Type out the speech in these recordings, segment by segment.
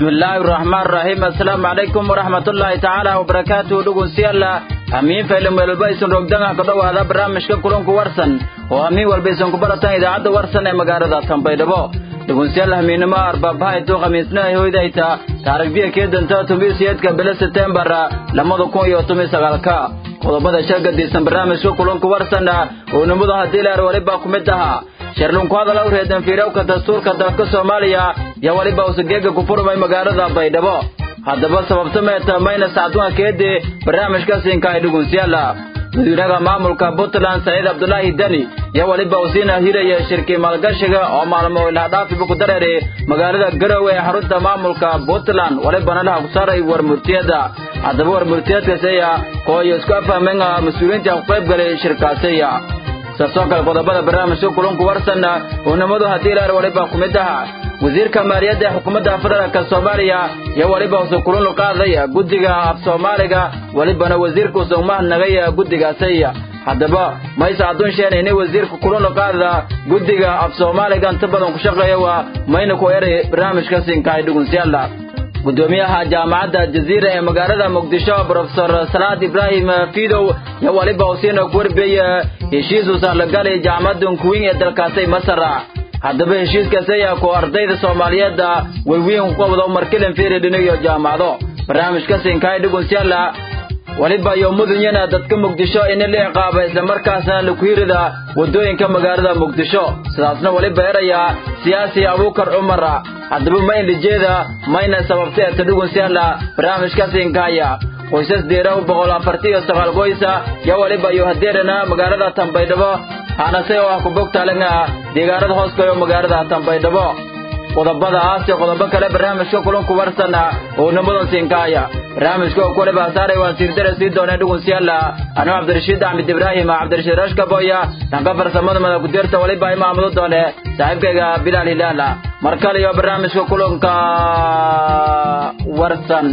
bismillaahi raxmaan raxiim assalaamu calaykum waraxmatullaahi tacaala wabarakaatuhu dhegeystayaal hamiin faylan weelba isin rogdanga ka dhowaada barnaamijka kulanku warsan oo hamiin walba isin ku baratan idaacadda warsan ee magaalada tanbaydhabo dhegeystayaal hamiinimo arbaabaha intuu khamiisna ay hoydayta taarikhdiya kee danta tumiisiyeedka bilo setembar lamada kun iyo toban sagaalka qodobada shagadiisan barnaamijka kulanku warsan oo nimadu haddii leer weliba ku mid ahaa sharlunku hadal u reedan fiirowka dastuurka dalka soomaaliya yaa weliba usageega ku furmay magaalada baydhabo haddaba sababta meeta maynas cabdunka keedii barnaamijkaasiinka ay dhugunsiyaala madaxweynaha maamulka puntland saciid cabdulaahi deni yaa weliba uu siina hiraya shirkii maalgashiga oo maalmo ilaadhaafiba ku dareeray magaalada garowe ee xarunta maamulka puntland welibana laha ku saaray warmurtiyada haddaba warmurtiyadkaasiya kooyo isku afahmeen mas-uuliyiinta ku qayb galay shirkaasiya saasoo kale qodobada barnaamijka kulanku warsan oo nimadu haddii ilaar weliba ku mid aha wasiirka maaliyadda ee xukuumadda federaalka soomaaliya iyo weliba usu kulun qaaday guddiga af soomaaliga welibana wasiirka usu mahadnagay guddigaasay haddaba mayse adduun sheenayni wasiirka kulun qaada guddiga af soomaaliga inta badan ku shaqeeya waa mayna ku eray barnaamijkasinkaay dhugunsiyaala gudoomiyaha jaamacadda jaziira ee magaalada muqdisho brofesor salaad ibraahim fidow yo weliba usiina ku warbeeye heshiisu sahlagalay jaamacadda kuwin ee dalkaasay masar haddaba heshiiskaasi ayaa ku ardayda soomaaliyeed weywiin ku qabdo markilan firidhin iyo jaamacado barnaamijkasinkaay dhugunsiyaala weliba iyo mudunyana dadka muqdisho in la ciqaaba islamarkaasna laku yirida waddooyinka magaalada muqdisho sidaasna weliba eraya siyaasi abuukar cumar haddaba ma inlijeeda mayna sababtay eta dhugunsiyaala barnaamijkaasinkaya qoysas deeraw boqol afarti iyo sagaal qoysa yo weliba iyo hadeerana magaalada tanbaydhabo hanase oo ah kubogtaalinga deegaanada hooskayo magaalada tanbaydhabo qodobadaas iyo qodobo kale barnaamijka kulanku warsan oo nimadan siinkaaya barnaamijka oo kuliba saaray waan siirdare sii doonee dhugunsiyaala anuu cabdirashiid axmed ibraahim cabdirashiid rashkaboya dhanka farsamada madakudirta weliba imaamudu doone saaxiibkayga bilaal hilaala mar kale iyo barnaamijka kulanka warsan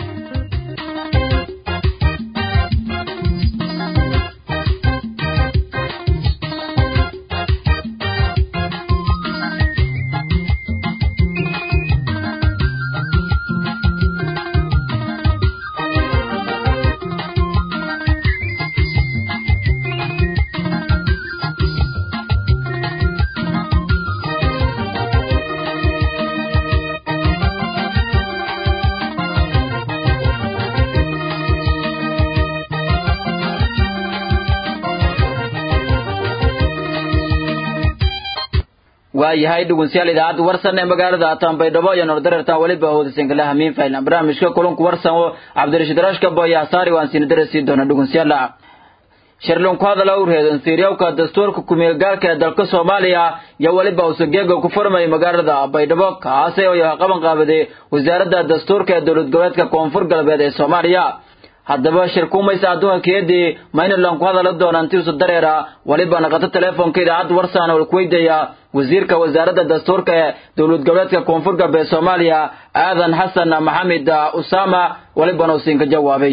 waayahay dhugunsiyaal idaacadda warsan ee magaalada tanbaydhabo iyo nordareertan weliba hoodasinkala hamiin faylan barnaamijka kulanku warsan oo cabdirashiid rashka boya saari waan siina darasii doona dhugunsiyaala shirlunku hadal u reedan fiiryawka dastuurka kumeelgaalka ee dalka soomaaliya iyo weliba usageega ku furmay magaalada baydhabo kaase oo qaban qaabaday wasaaradda dastuurka ee dowlad goboleedka koonfur galbeed ee soomaaliya haddaba shirkuumaysa adduunka keedii maynalan ku hadala doonaan tiusu dareera weliba naqato teleefonka idaacadda warsan oo kuweydaya wasiirka wasaaradda dastuurka ee dowlad goboleedka koonfur galbeed soomaaliya aadan xasan maxamed usama welibana uu siinka jawaabay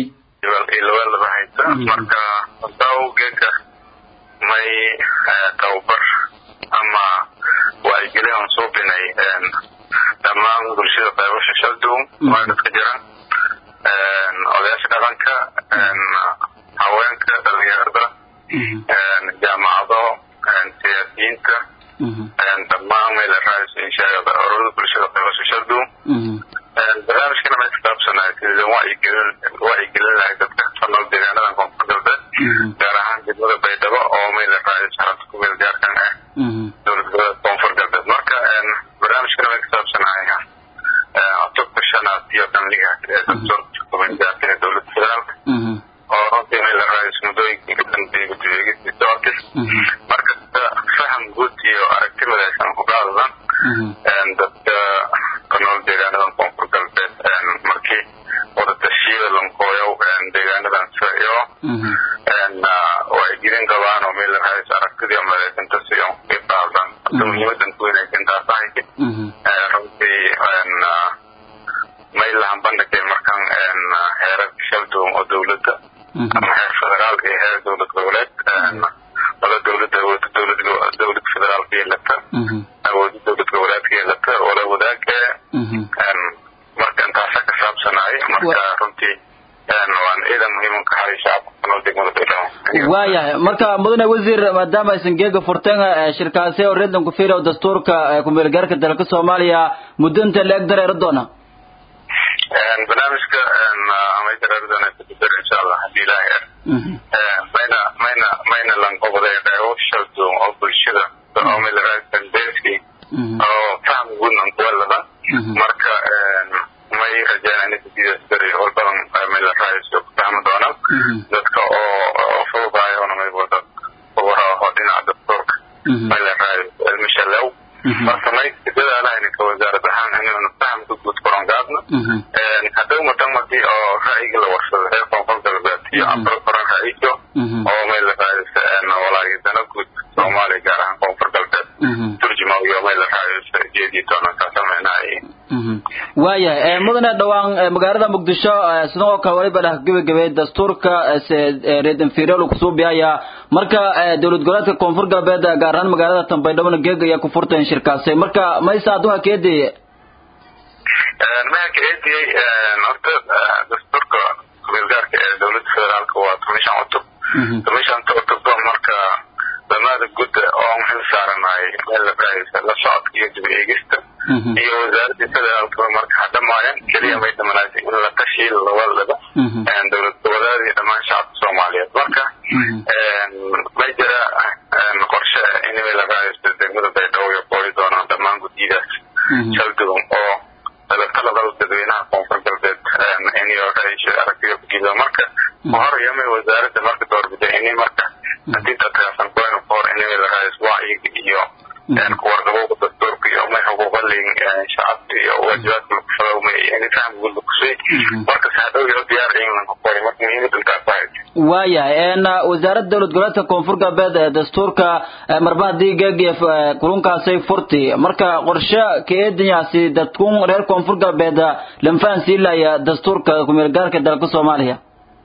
marka dawgeeka may tababar ama wacyigelin aan soo binay dhammaan bulshada qaybasha shaldow waa dadka jira odayaasha dhaqanka haweenka dhalinyarada jaamacado siyaasiyiinta dhammaan meel raainshaada ururada bulshada qaybasha shaldow barnaamijkana may kitaabsanaa sidii wacyigelin wacyigelin lahay dadka fanool deegaanadan koonfur galbeed gaar ahaan degmada baydhabo oo meel raais xarunta kumeel gaarkan ah dowlad goboleed koonfur galbeed marka barnaamijkana may kitaabsanahay octobka shanaad iyo dhanliga dastuurka dowlada federaalka oo runtii meel raais muddooyinkii ka dambeeyay guddigeegis doortis marka faham guud iyo aragti midaysan ku qaadadan dadka kanool deegaanadan koonfur galbeed markii wadatashyada lankooyow deegaanadan iyo wacyigelin qabaan oo meel raais aragtidii midaysantas iyo ka qaadan hadda muhiimadan ku wanaagsan taas ahaydi runtii maylahan bandhigay markan heerar shaldoon oo dowladda ama heer federaal iyo heer dowlad goboleed wala dowladda awoodda dowlad dowlad federaalka yeelata awoodda dowlad goboleedka yeelata wala wadaagka marka marka runtii waan ciidan muhiim ka haray shacabka kunol degmada baydhabo waayahay marka mudane wasiir maadaama aysan geega furteen shirkaasi oo reedlanku fiilow dastuurka kumeelgaarka dalka soomaaliya muddo inta la eg dareeri doona barnaamijka may dareeri doona kudibir insha allah hadii ilaahay ar mayna mayna mayna lanqobaday qeybo shaldoon oo bulshada oo milaraadkandeski oo faham guudnan kuwalada marka may rajeynaa inay kudida beri horbadan milaraadis ku fahmi doonaan dadka oo fududaaya ona may wada ubaraho dhinaca dastuurka milaraadis cilmishalew marka may dadaalahayn ka wasaarad ahaan inaynu fahamka guud koron gaadno haddau matamadii oo ra'yiga la warsado reer koonfur galbeed iyo afar koran ra'yigo oo milaraadis walaagi dana guud soomaaliya gaar ahaan koonfur galbeed turjuma iyo milaraadis jeedii doonaan kaasameynay waayahay mudane dhawaan magaalada muqdisho sidoo kale waliba dhah gebagabay dastuurka reedanfiirol kusoo bihaya marka dowlad goboleedka koonfur galbeed gaar ahaan magaalada tambaydhabona geeg ayaa ku furteen shirkaasi marka maysa aduha keedeye maha kaediyey horta dastuurka kumeelgaarka ee dowladda federaalka waa tomishan cutub tomishanta cutub marka damaada gudda oo xil saaranaay meel la socodka iyo dib eegista iyo wasaaradii federaalka marka hadhamaayaan keliya may dhamanaatay in la tashiil lawalaba dowlad goboleed iyo dhammaan shacabka soomaaliyeed marka may jira qorshe in la raadisto degmada baydhabo iyo qooli doonaan dhammaan guddidaas shaldugan oo talabal dadweynaha koonfur galbeed inyo aragtida kujido marka hor yamay wasaaradda marka doorbida ini marka hadii dadkaasan kuwaynu kahor inay la raadiso wacyiga iyo kuwarqabowga dastuurka iyo may xuquuqalin shacabka iyo waajibaadka lagu fadawmay ini faham guud lakusay marka saadhow iyo diyaar inlanka qoray marka muhiimada intaas ahayd waayahay wasaaradda dowlad goboleedka koonfur galbeed ee dastuurka marba haddii geegif kulunkaasay furti marka qorshe kaeedinyaasi dadkun reer koonfur galbeed lanfaan siilaya dastuurka kumeelgaarka dalka soomaaliya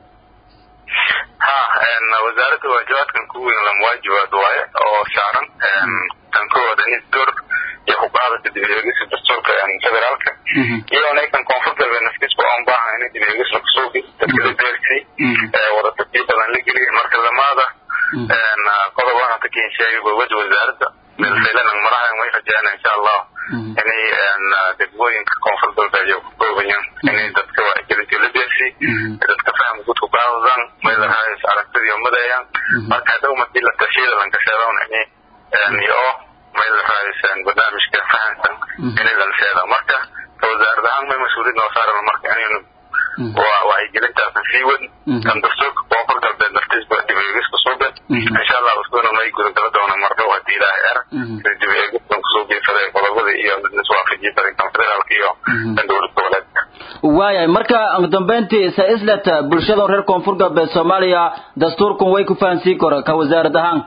ha wasaaradda waajibaadkan ku weyn lama waajibaad waaye oo saaran tan koowaad in door iyo xuquuqda dib eegisa dastuurka federaalka iyo naykan koonfur galbeed nafkiisba oon baahan in dib eegis lagu suugi dadka la deersay wadatasii badan la geliyay marka lamaada qodobaha hata kensheegay gobada wasaaradda meelfaylanan maraha way rajeena insha allah inay degmooyinka koonfur galbeed iyo ku koobayaan inay dadka wacyigelinta la deersay dadka faham guud ku qaadadaan meelahaas aragtidii umadayaan marka hadhow markii la tashiyada lankasheedown ini iyo meel raadisan barnaamijka fahamsan inay lanseeda marka wasaarad ahaan may mas-uuliyad noo saaran marka inaynu wacyigelintaasan sii wen kan dastuurka koonfur galbeed naftiisba dib eegis kusuuben insha allah usbuna may gudagala doona mardhow hadii ilaahay er dib eegiskan kusoo geesaday qodobada iyo iswaafajiya darinkan federaalka iyo kan dowlad goboleedka waayahay marka dambeyntii sa islet bulshada reer koonfur galbeed soomaaliya dastuurkan way ku fahansii kora ka wasaarad ahaan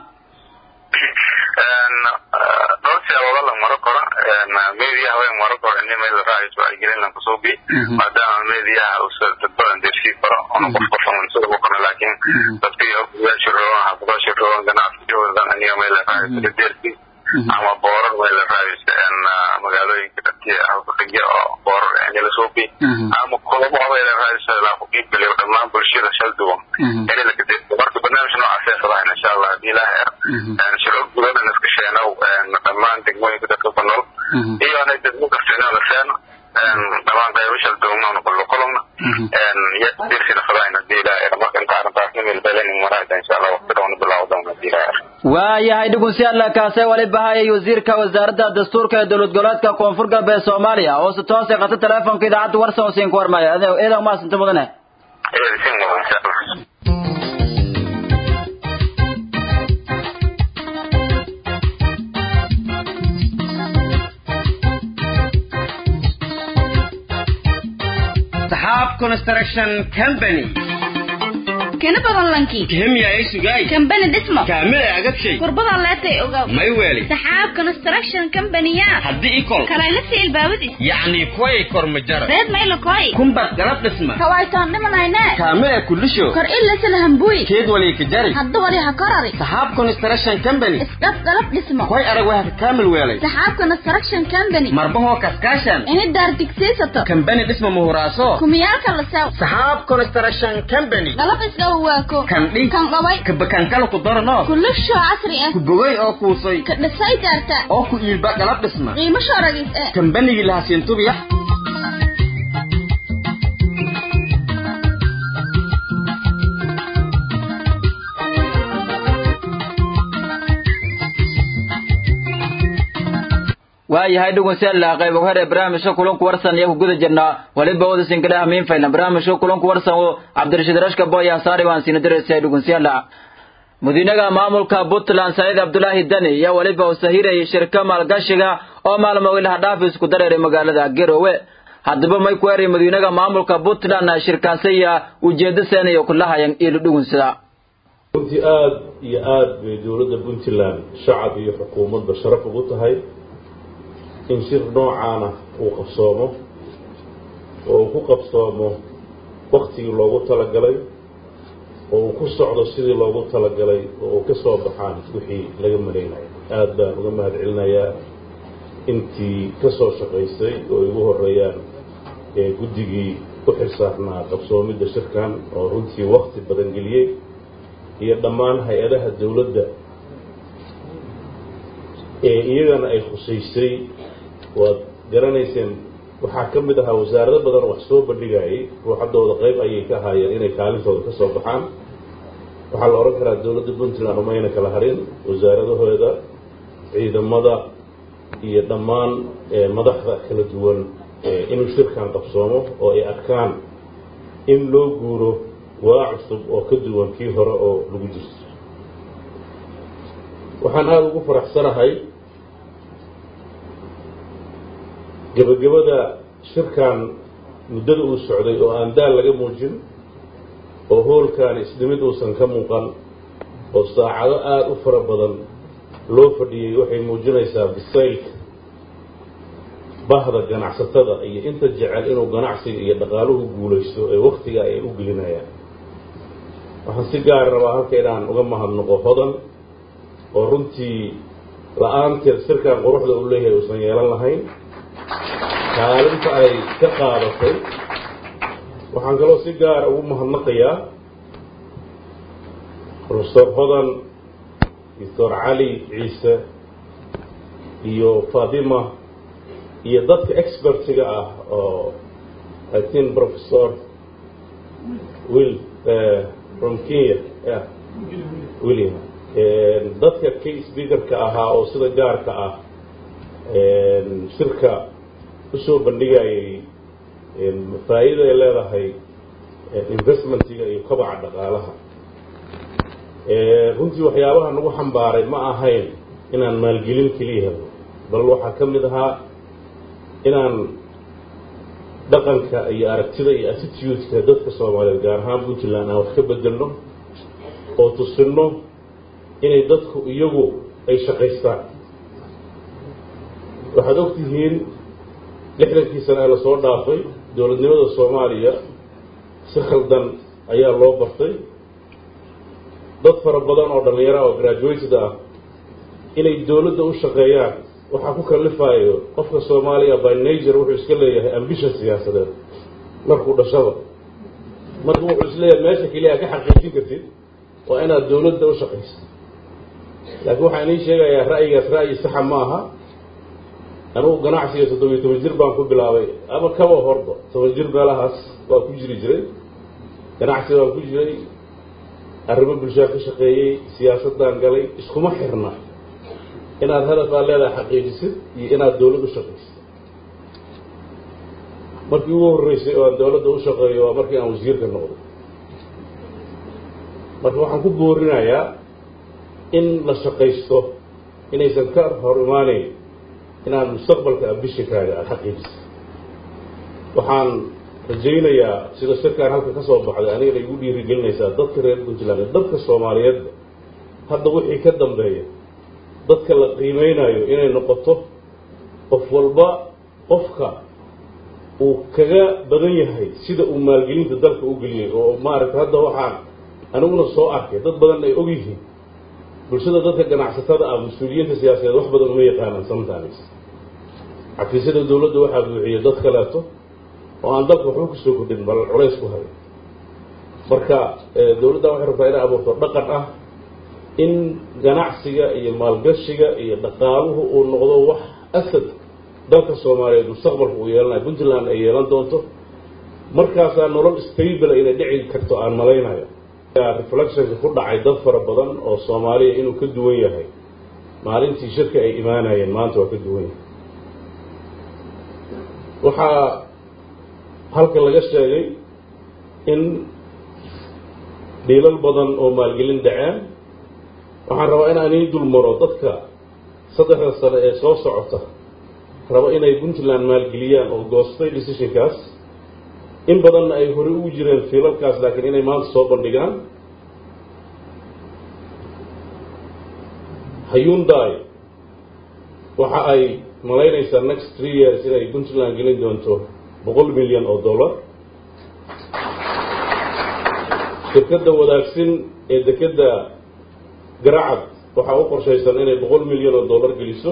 dhowr siyaabood la maro karo mediyaha way maro karo ini meel raayis wacyigelin lan kusoo bi maadaama mediyaha usa dad badan dersii karo ona qof qofan sida ku karo laakiin dadkii ogayaasha roogan xaafadaasha roogan ganacsigoodan aniga meel raayis dersi ama boorar meel raayis magaalooyinka dadkii halkaqigya oo boorar ini lasoo bi ama kulamo meel raayis laaku qiibgeliyo dhammaan bulshada shal duwan ini lakadeerto marka barnaamij noocaasee fadahayn insha allah hadii ilaahay er shiro gudadan iska sheenow dhammaan degmooyinka dadka ku nool iyo anay degmo kastayna la seeno dhammaan qaybo shal duwan kullo kulomna yadirsina fadahayn hadii ilaahay er marka inta arrintaasna meel belenin maraayda insha allah waqti dhowna bilaawo doona hadii ilaahay er waayahay dhegeystayaal kaasee wali bahayay wasiirka wasaaradda dastuurka ee dowlad goboleedka koonfur galbeed soomaaliya oo si toos qata teleefonka idaacadda warsan oo siin ku warmaya eedan maasanta mudane sin mudan insha allah Sahab Construction Company kana badan lanki kihimya ay sugay kambani dhismo kaamil agadshay kurbada leetay ogaw may weeli saxaab construction company-ya haddii ikol kalaylasi ilbaabadis yacni kuway kormajara reed maylokoy kumbad galab dhisma kawaytaan dhimanayne kaamil kulisho kor ilasala hambuy keed wali ka jari hadda wali ha korari saxaab construction company isdhaf galab dhismo koy arag waa ka kaamil weelay saxaab construction company marbahoo kaskaashan ini daar digsiisato kambani dhisma muhuraaso kumiyaalka la sew saxaab construction company galab isdhaw waako kandhi kan dhaway kabakankala ku darano kulisho casri ah ku bogay oo kuusay ka dhisay daarta oo ku iilba galab dhisma qiimo shooragis eh kambanigii lahaa siintubiya waayahay dhugunseella qayb hore barnaamijka kulanku warsan iyo ku guda jirnaa waliba wadasin kale hamiin faylan barnaamijka kulanku warsan oo cabdirashiid rashka boya saari waan siina diraysa dhugunseella madiinaga maamulka puntland saciid cabdulaahi dani iyo weliba uu sahirayay shirka maalgashiga oo maalmo ilaha dhaafis ku dareeray magaalada garowe haddaba may ku eray madiinaga maamulka puntland shirkaasaya ujeedo seenayo kulahayan ilu dhugunsida runtii aada iyo aada bay dowladda puntland shacab iyo xukuumadba sharaf ugu tahay in shir noocaana uu qabsoomo oo uu ku qabsoomo waktigii loogu talagalay oo uu ku socdo sidii loogu talagalay oo uu ka soo baxaan wixii laga malaynayo aada baan uga mahad celinayaa intii ka soo shaqaysay oo igu horeeyaan ee guddigii u xilsaarnaa qabsoomidda shirkan oo runtii wakti badan geliyey iyo dhammaan hay-adaha dowladda ee iyagana ay khusaysay waad garanayseen waxaa ka mid ahaa wasaarado badan wax soo bandhigayay ruuxaddooda qayb ayay ka ahaayeen inay kaalintooda ka soo baxaan waxaa la odhan karaa dowladda puntland umayna kala harin wasaaradahooda ciidamada iyo dhammaan madaxda kala duwan inuu shirkan qabsoomo oo ay arkaan in loo guuro waa cusub oo ka duwan kii hore oo lagu jirto waxaan aada ugu faraxsanahay gebagabada shirkan muddada uu socday oo aan daal laga muujin oo hoolkan isdhimid uusan ka muuqan oo saacado aada u fara badan loo fadhiyey waxay muujinaysaa bisaylka bahda ganacsatada iyo inta jecel inuu ganacsiga iyo dhaqaaluhu guulaysto ee waktiga ay u gelinayaan waxaan si gaari rabaa halka inaan uga mahadnaqo hodan oo runtii la-aanteed shirkan quruxda uu leeyahay uusan yeelan lahayn kaalinta ay ka qaadatay waxaan kaloo si gaara ugu mahadnaqayaa profesor hodan doctor cali ciise iyo fatima iyo dadka expertiga ah oo i think professor will from kenya ya william dadka k speakerka ahaa oo sida gaarka ah shirka usoo bandhigayay faa'iida ay leedahay investmentiga iyo kobaca dhaqaalaha runtii waxyaabaha nagu xambaaray ma ahayn inaan maalgelin keliya helno bal waxaa ka mid ahaa inaan dhaqanka iyo aragtida iyo attitudeka dadka soomaaliyeed gaar ahaan puntland aan wax ka bedelno oo tusinno inay dadku iyagu ay shaqaystaan waxaad og tihiin lixdankii sane ee lasoo dhaafay dowladnimada soomaaliya si khaldan ayaa loo bartay dad fara badan oo dhallinyaro oo graduated ah inay dowladda u shaqeeyaan waxaa ku kalifayo qofka soomaaliya by nature wuxuu iska leeyahay ambition siyaasadeed markuu dhashada marka wuxuu isleeyahay meesha keliya ka xaqiijin kartid waa inaad dowladda u shaqayso laakiin waxaan ii sheegayaa ra'yigaas ra'yi saxa ma aha anugu ganacsiga toddobiyo toban jir baan ku bilaabay ama kaba horba toban jir meelahaas waa ku jiri jiray ganacsi baan ku jiray arrimo bulshaa ka shaqeeyey siyaasadaan galay iskuma xirna inaad hadaf aad leedahay xaqiijisid iyo inaad dowlad u shaqaysid markii ugu horreysay oo aan dowladda u shaqeeyo waa markii aan wasiirka noqday marka waxaan ku boorinayaa in la shaqaysto inaysan ka hor imaanayn inaad mustaqbalka ambishinkaaga aada xaqiijisid waxaan rajaynayaa sida shirkaan halka ka soo baxday anigana igu dhiirigelinaysaa dadka reer puntland ee dadka soomaaliyeedba hadda wixii ka dambeeya dadka la qiimeynayo inay noqoto qof walba qofka uu kaga badan yahay sida uu maalgelinta dalka u geliyey oo maaragta hadda waxaan aniguna soo arkay dad badan ay og yihiin bulshada dadka ganacsatada ah mas-uuliyiinta siyaasadeed wax badan uma yaqaanaan sometimes xafiisyada dowladda waxaa buuxiyey dad kaleeto oo aan dalka waxba kusoo kordhin bal culays ku hayo marka dowladda waxay rabtaa inay abuurto dhaqan ah in ganacsiga iyo maalgashiga iyo dhaqaaluhu uu noqdo wax asad dalka soomaaliyeed mustaqbalka uu yeelanayo puntland ay yeelan doonto markaasaa nolol stable inay dhici karto aan malaynayo reflectionka ku dhacay dad fara badan oo soomaaliya inuu ka duwan yahay maalintii shirka ay imaanayeen maanta waa ka duwan yahay waxaa halka laga sheegay in dhiilal badan oo maalgelin dhaceen waxaan rabaa in aan ii dul maro dadka saddexda sane ee soo socota raba inay puntland maalgeliyaan oo goostay decisionkaas in badanna ay horey ugu jireen fiilalkaas laakiin inay maanta soo bandhigaan hyundai waxa ay malaynaysaa next three years inay puntland gelin doonto boqol milyan oo dollar shirkadda wadaagsin ee dekedda garacad waxaa u qorshaysan inay boqol milyan oo dollar geliso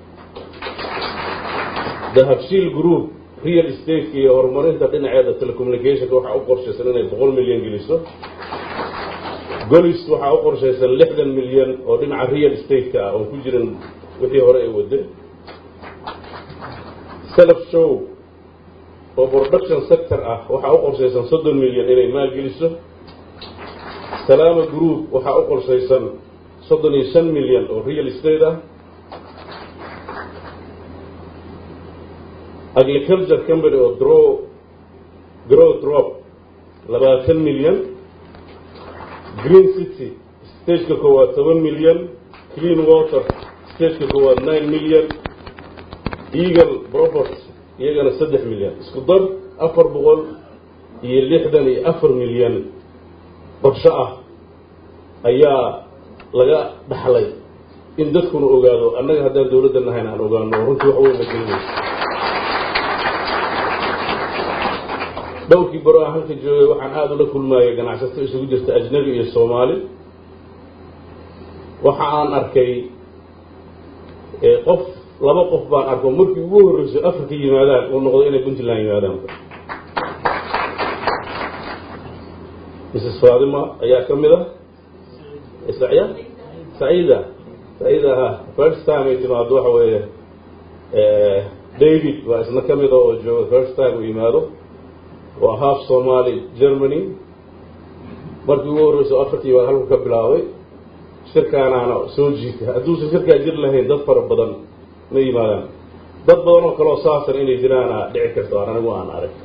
dahabshiil group real estate iyo horumarinta dhinaceeda telecommunicationka waxaa u qorshaysan inay boqol milyan geliso golis waxaa u qorshaysan lixdan milyan oo dhinaca real estate-ka ah oon ku jirin wixii hore ay wade self show oo production sector ah waxaa u qorshaysan soddon milyan inay maalgeliso salaama group waxaa u qorshaysan soddon iyo shan milyan oo real estate ah agriculture company oo dro grow drop labaatan milyan green city stageka koowaad toban milyan clean water stageka koowaad nine milyan eagle propert iyagana saddex milyan isku dar afar boqol iyo lixdan iyo afar milyan qorsho ah ayaa laga dhaxlay in dadkuna ogaado annaga haddaan dawladda nahayn aan ogaano runtii wax weyn la gelinayso dhowrkii baro aan halka joogay waxaan aada ula kulmaayay ganacsato isugu jirta ajnabi iyo soomaali waxa aan arkay qof laba qof baan arko markii ugu horreyso afrika yimaadaan uu noqdo inay puntland yimaadaan mrs faadima ayaa ka mid ah sacya saciida saciida ha first time ay timaado waxa weeye david waa isna ka mida oo jooga first time uu yimaado waa half somali germany markii ugu horreyso afartii baan halku ka bilaabay shirkaanaana soo jiita hadduusan shirkaa jir lahayn dad fara badan ma yimaadaan dad badan oo kaleo saasan inay jiraana dhici karto aan anigu aan arag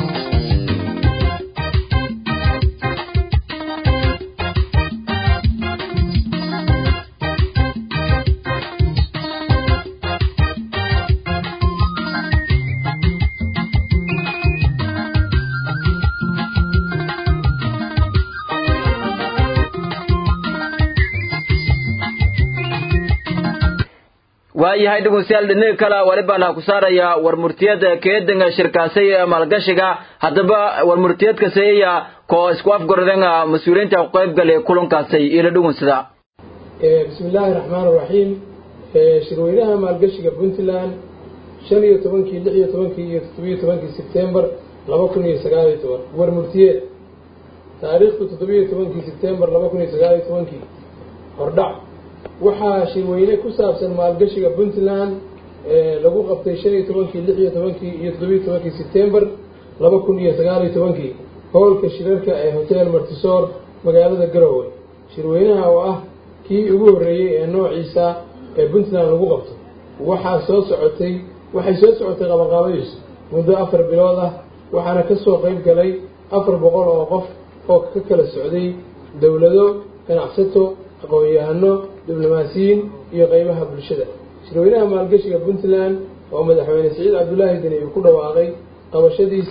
waayahay dhegeystayaal dhinaga kale walibaan ha ku saarayaa war murtiyada keedanga shirkaasay ee maalgashiga haddaba war murtiyadka seeya koo isku afgordanga mas-uuliyiinta ku qayb galay kulankaasay ila dhugunsada bismi illaahi raxmaan raxiim shirweynaha maalgashiga puntland shan iyo tobankii lix iyo tobankii iyo toddobiyo tobankii sebtembar laba kun iyo sagaal iyo toban war murtiyeed taariikhdu toddobiyo tobankii sebtembar laba kun iyo sagaal iyo tobankii hordhac waxaa shirweyne ku saabsan maalgashiga puntland lagu qabtay shan iyo tobankii lix iyo tobankii iyo toddobiyo tobankii sebtembar laba kun iyo sagaal iyo tobankii howlka shirarka ee hotel martisoor magaalada garowe shirweynaha oo ah kii ugu horreeyey ee noociisa ee puntland lagu qabto waxaa soo socotay waxay soo socotay qabanqaabadiisu muddo afar bilood ah waxaana ka soo qayb galay afar boqol oo qof oo ka kala socday dowlado ganacsato aqoon-yahano diblomaasiyiin iyo qeybaha bulshada shirweynaha maalgashiga puntland oo madaxweyne siciid cabdulaahi deni uu ku dhawaaqay qabashadiisa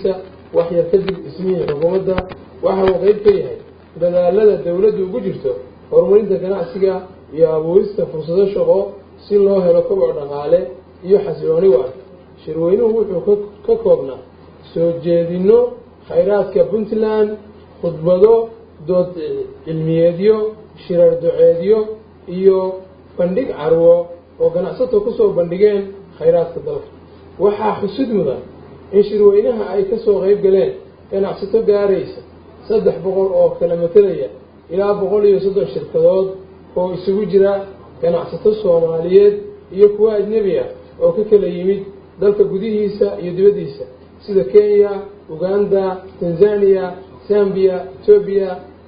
wax yar kadib dhismihii xukuumadda waxa uu qeyb ka yahay dadaalada dowladdu ugu jirto horumarinta ganacsiga iyo abuurista fursado shaqo si loo helo koboc dhaqaale iyo xasilooni waarta shirweynuhu wuxuu ka koobnaa soo jeedinno khayraadka puntland khudbado dood cilmiyeedyo shirar doceedyo iyo bandhig carwo oo ganacsato kusoo bandhigeen khayraadka dalka waxaa xusud mudan in shirweynaha ay kasoo qeyb galeen ganacsato gaaraysa saddex boqol oo kala matelaya ilaa boqol iyo soddon shirkadood oo isugu jira ganacsato soomaaliyeed iyo kuwa ajnebi ah oo ka kala yimid dalka gudihiisa iyo dibaddiisa sida kenya uganda tanzania zambia etoobiya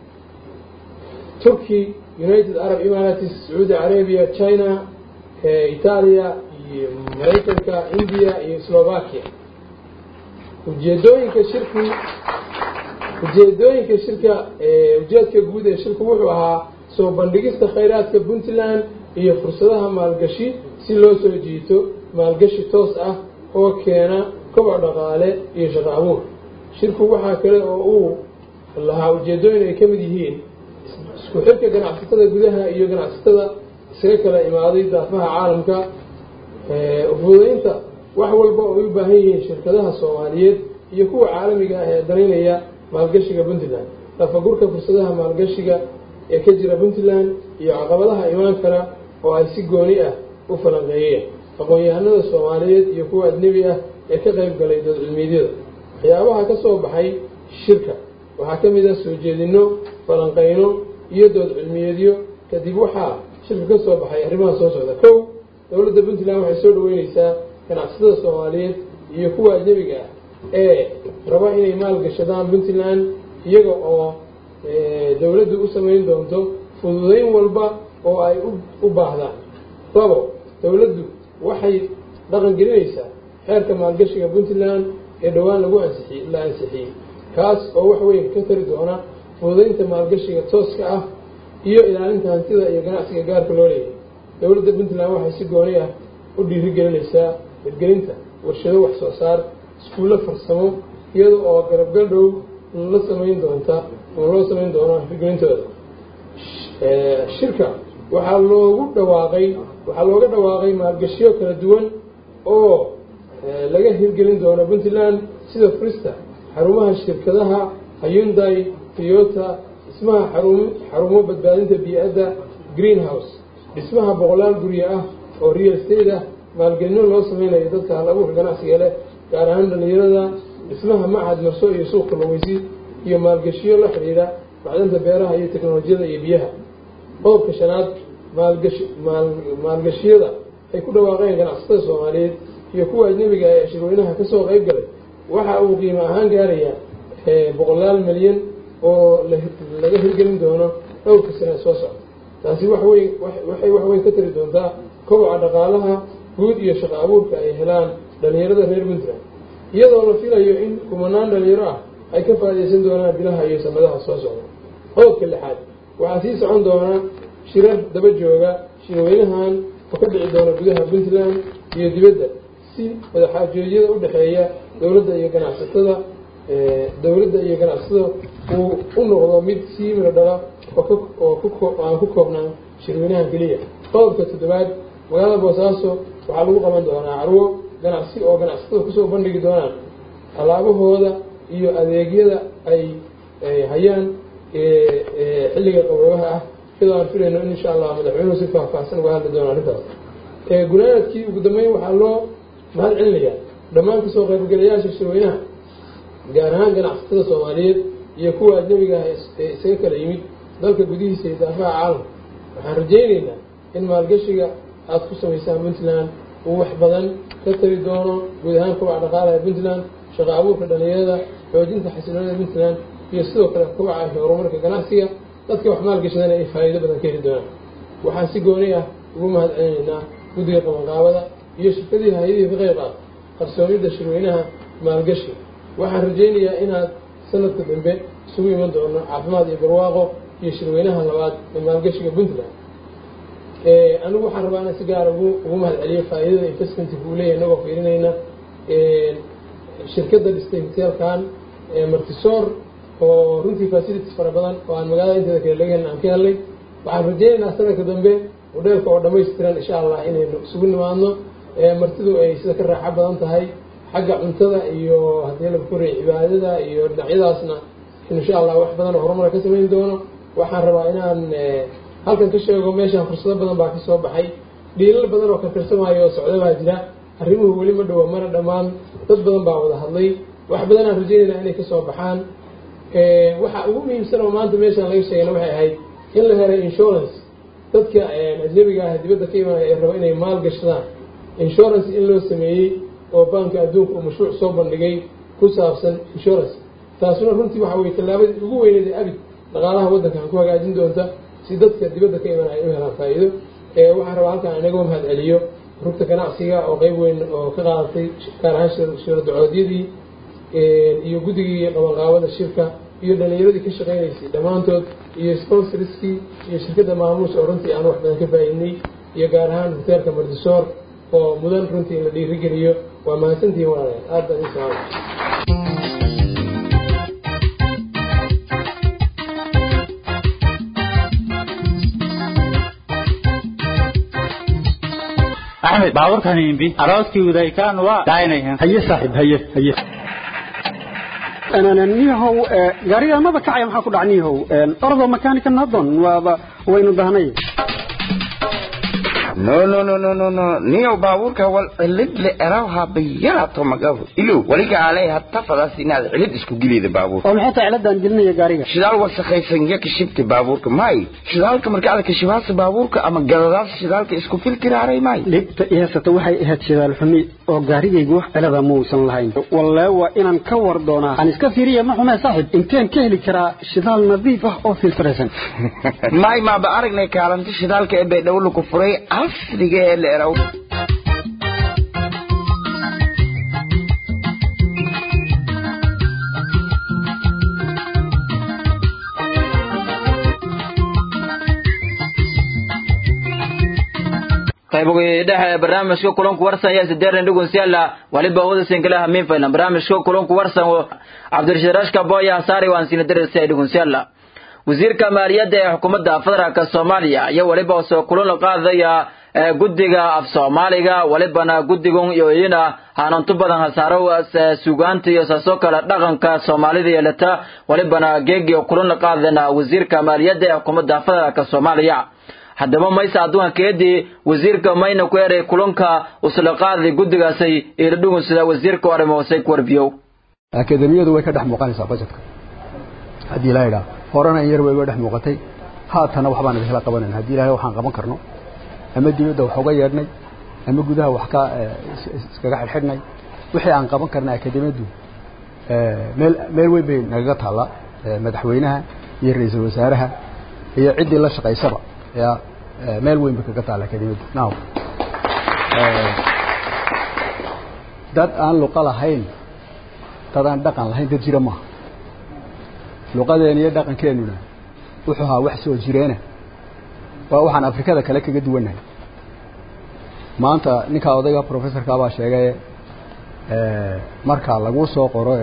turkey united arab emirates sacuudi carabiya china itaaliya iyo maraykanka india iyo slovakia ujeedooyinka shirki ujeedooyinka shirka ujeedka guud ee shirku wuxuu ahaa soo bandhigista khayraadka puntland iyo fursadaha maalgashi si loo soo jiito maalgashi toos ah oo keena koboc dhaqaale iyo shaqo abuur shirku waxaa kale oo uu lahaa ujeedooyin ay ka mid yihiin isku xirka ganacsatada gudaha iyo ganacsatada isaga kala imaaday daafaha caalamka ufududeynta wax walba oo ay u baahan yihiin shirkadaha soomaaliyeed iyo kuwa caalamiga ah ee danaynaya maalgashiga puntland lafagurka fursadaha maalgashiga ee ka jira puntland iyo caqabadaha imaan kara oo ay si gooni ah u falanqeeyeen aqoon-yahanada soomaaliyeed iyo kuwa ajnebi ah ee ka qayb galay dood cilmiidyada waxyaabaha ka soo baxay shirka waxaa ka mid ah soo jeedinno falanqeyno iyo dood cilmiyeedyo kadib waxaa shirka ka soo baxay arrimaha soo socda kow dowladda puntland waxay soo dhaweyneysaa ganacsatada soomaaliyeed iyo kuwa ajnebiga ah ee raba inay maalgashadaan puntland iyaga oo dowladdu u samayn doonto fududeyn walba oo ay u baahdaan labo dowladdu waxay dhaqan gelinaysaa xeerka maalgashiga puntland ee dhowaan lagu ansixi la ansixiyey kaas oo wax weyn ka tari doona fududeynta maalgashiga tooska ah iyo ilaalinta hantida iyo ganacsiga gaarka loo leeyahay dowladda puntland waxay si gooni ah u dhiirigelinaysaa hirgelinta warshado wax soo saar iskuullo farsamo iyada oo garabgal dhow la samayn doonta oo loo samayn doono hirgelintooda shirka waxaa loogu dhawaaqay waxaa looga dhawaaqay maalgashiyo kala duwan oo laga hirgelin doono puntland sida frista xarumaha shirkadaha hyundai toyota dhismaha xarum xarumo badbaadinta bii-adda greenhouse dhismaha boqolaal guryo ah oo real state ah maalgelino loo sameynayo dadka hal abuurka ganacsiga leh gaar ahaan dhalinyarada dhismaha machad marso iyo suuq kalluumaysi iyo maalgashiyo la xidhiidha macdanta beeraha iyo teknolojiyada iyo biyaha qodobka shanaad maalgashi maal maalgashiyada ay ku dhawaaqeen ganacsatada soomaaliyeed iyo kuwa ajnebiga ee shirweynaha kasoo qeyb galay waxa uu qiimo ahaan gaarayaa boqolaal milyan oo laga hirgelin doono dhowrka sane soo socda taasi waxweyn waxay wax weyn ka tari doontaa koboca dhaqaalaha guud iyo shaqo abuurka ay helaan dhalinyarada reer puntland iyadoo la filayo in kumanaan dhalinyaro ah ay ka faaidaysan doonaan bilaha iyo sanadaha soo socda qodobka lixaad waxaa sii socon doona shirar daba jooga shirweynahan oo ka dhici doona gudaha puntland iyo dibadda si madaxaajoodyada u dhexeeya dowladda iyo ganacsatada dowladda iyo ganacsatada uu u noqdo mid sii miro dhala oo aan ku koobnaan shirweynahan keliya qodobka toddobaad magaalada boosaaso waxaa lagu qaban doonaa carwo ganacsi oo ganacsatada kusoo bandhigi doonaan alaabahooda iyo adeegyada ay hayaan xilliga qaboobaha ah iyadoo aan filayno in insha allah madaxweynuhu si faahfaahsan uga hadli doono arrintaas gunaanadkii ugu dambeyn waxaa loo mahad celinayaa dhammaan kasoo qaybgalayaasha shirweynaha gaar ahaan ganacsatada soomaaliyeed iyo kuwa ajnabiga ah ee isaga kala yimid dalka gudihiisa iyo daafaha caalamka waxaan rajaynaynaa in maalgashiga aada ku samaysaan puntland uu wax badan ka tari doono guud ahaan kobaca dhaqaalaha puntland shaqo abuurka dhalinyarada xoojinta xasiloonida puntland iyo sidoo kale kobaca iyo horumarka ganacsiga dadka wax maalgashadana ay faa'iido badan ka heli doonaan waxaan si gooni ah ugu mahad celinaynaa guddiga qabanqaabada iyo shirkadihii hay-adihii ka qayb ah qarsoomidda shirweynaha maalgashi waxaan rajaynayaa inaad sanadka dambe isugu iman doono caafimaad iyo barwaaqo iyo shirweynaha labaad ee maalgashiga puntland anigu waxaan rabaa inaan si gaara ugu ugu mahad celiyo faa'iidada investmentka uu leeyahay inagoo fiirinayna shirkadda dhistay hoteelkan martisoor oo runtii facilities fara badan oo aan magaalada inteeda kale laga helin aan ka helnay waxaan rajaynaynaa sanadka dambe hodheelka oo dhammaystiran insha allah inaynu isugu nimaadno martidu ay sida ka raaxo badan tahay xagga cuntada iyo haddii la koray cibaadada iyo dhinacyadaasna insha allah wax badan oo horumar ka samayn doono waxaan rabaa inaan halkan ka sheego meeshaan fursado badan baa kasoo baxay dhiilal badan oo karkarsamaayo oo socda baa jira arrimuhu weli ma dhowa mana dhammaan dad badan baa wada hadlay wax badan aan rajaynayna inay kasoo baxaan waxa ugu muhiimsan oo maanta meeshaan laga sheegayna waxay ahayd in la helay insurance dadka ajnabiga ah dibadda ka imanaya ee raba inay maal gashadaan insurance in loo sameeyey oo baanka adduunka uu mashruuc soo bandhigay ku saabsan insurance taasuna runtii waxa weye tallaabadii ugu weyneed ee abid dhaqaalaha waddankan ku hagaajin doonta si dadka dibadda ka imanaya ay u helaan faa'iido waxaan rabaa halkaan inaga mahad celiyo rugta ganacsiga oo qeyb weyn oo ka qaadatay gaar ahaan shiradacoodiyadii iyo guddigii qabanqaabada shirka iyo dhalinyaradii ka shaqaynaysay dhammaantood iyo sponsorskii iyo shirkadda maamuus oo runtii aan wax badan ka faa'iidnay iyo gaar ahaan hoteelka mardisoor oo mudan runtii in la dhiirigeliyo waa mahadsantihiin walaalayaal aad baan idin salaamay axmed baaburkan imbi arooskii wadaykaan waa daaynayan haye saaxiib haye haye niyahow gaariga maba kacaya maxaa ku dhac niyahow ordo makanika nadon waaba waynu dahnay no no no no no no niyo baabuurka wal cilid le erawha bayarato magafu ilo waliga alay hatta fadas inaad cilid isku gilida baabuur oo maxay tahay ciladan gelinaya gaariga shidaal wasakhaysan ya kashibta baabuurka may shidaalka marka aad kashibaasa baabuurka ama galadaas shidaalka isku filtiraaray may dhibta ihaysata waxay ahayd shidaal xumi oo gaarigaygu wax cilada muusan lahayn wallee waa inaan ka war doonaa aan iska fiiriya ma xumee saaxib inteen ka heli karaa shidaal nadiif ah oo filtraysan may maaba aragnay kaalinta shidaalka ee baydhabo ku furay casriga ee la eraw qaybogi dhexe barnaamijka kulanku warsan ayaa sideeran dhugunsiyaala waliba wada sinkalaha miinfaylan barnaamijka kulanku warsan cabdirashiid rashka booya hasaari waan siina darasiya dhugunsiyaala wasiirka maaliyadda ee xukuumadda federaalk soomaaliya iyo waliba soo kulan la qaadaya guddiga af soomaaliga walibana guddigun yoyina hanantu badan hasaaro sugaanta iyo saasoo kale dhaqanka soomaalida yeelata walibana geegi kulan la qaadana wasiirka maaliyadda ee xukuumadda federaalk soomaaliya haddaba maysa adduunka keedii wasiirka mayna ku eray kulanka usla qaaday guddigaasay ila dhugun sida wasiirka arrimoosay ku warbiyow akademiyadu way ka dhex muuqanaysaa bajetka haddii ilaa idhaa horena in yar way uga dhex muuqatay haatana waxbaan idinla qabanayna haddii ilahay waxaan qaban karno ama dibadda wax uga yeedhnay ama gudaha wax ka iskaga xidhxidhnay wixii aan qaban karna akademiyaddu meel meel weyn bay nagaga taallaa madaxweynaha iyo ra-iisul wasaaraha iyo ciddii la shaqaysaba ya meel weyn bay kaga taalla akademiyaddu now dad aan luqa lahayn dad aan dhaqan lahayn dad jira maaha luqadeena iyo dhaqankeenuna wuxuu ahaa wax soo jireena waa waxaan afrikada kale kaga duwannahay maanta ninkaa odayga professorka baa sheegay marka lagu soo qoro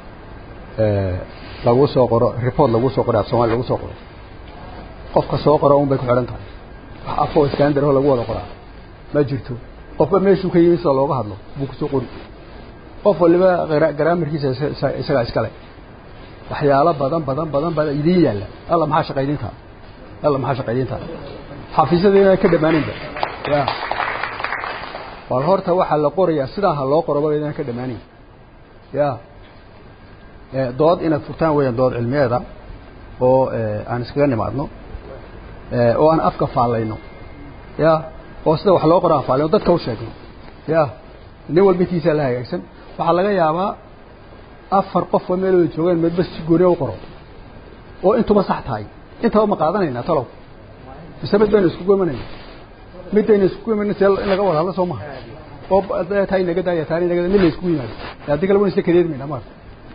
lagu soo qoro report lagu soo qoro af soomali lagu soo qoro qofka soo qoro un bay ku xidhan tahay wax afoo standard oo lagu wada qoraa ma jirto qofba meeshuu ka yimi sida looga hadlo buu kusoo qori qof waliba garaamarkiisa isagaa iskale waxyaalo badan badan badan badan idiin yaalla alla maxaa shaqaydintaa alla maxaa shaqaydintaa xafiisyada inaan ka dhamaaninba ya bal horta waxaa la qorayaa sidaa ha loo qoroba inaan ka dhamaanin ya dood inaad furtaan weeyaan dood cilmiyeeda oo aan iskaga nimaadno oo aan afka faallayno ya oo sida wax loo qoro aan faallayno dadka u sheegno ya nin walba intiisaa la hagaagsan waxaa laga yaabaa afar qof oo meel wada joogeen midba si gooniya u qoro oo intuba sax tahay intaba ma qaadanaynaa talow mise mid baynu iskugu imanayna midaynu iskugu imanayna see in laga wada hadlo soo maha oo tahay naga daaya taani naga mid la iskugu yimaado haddii kale wan isla kadeedmayna maarta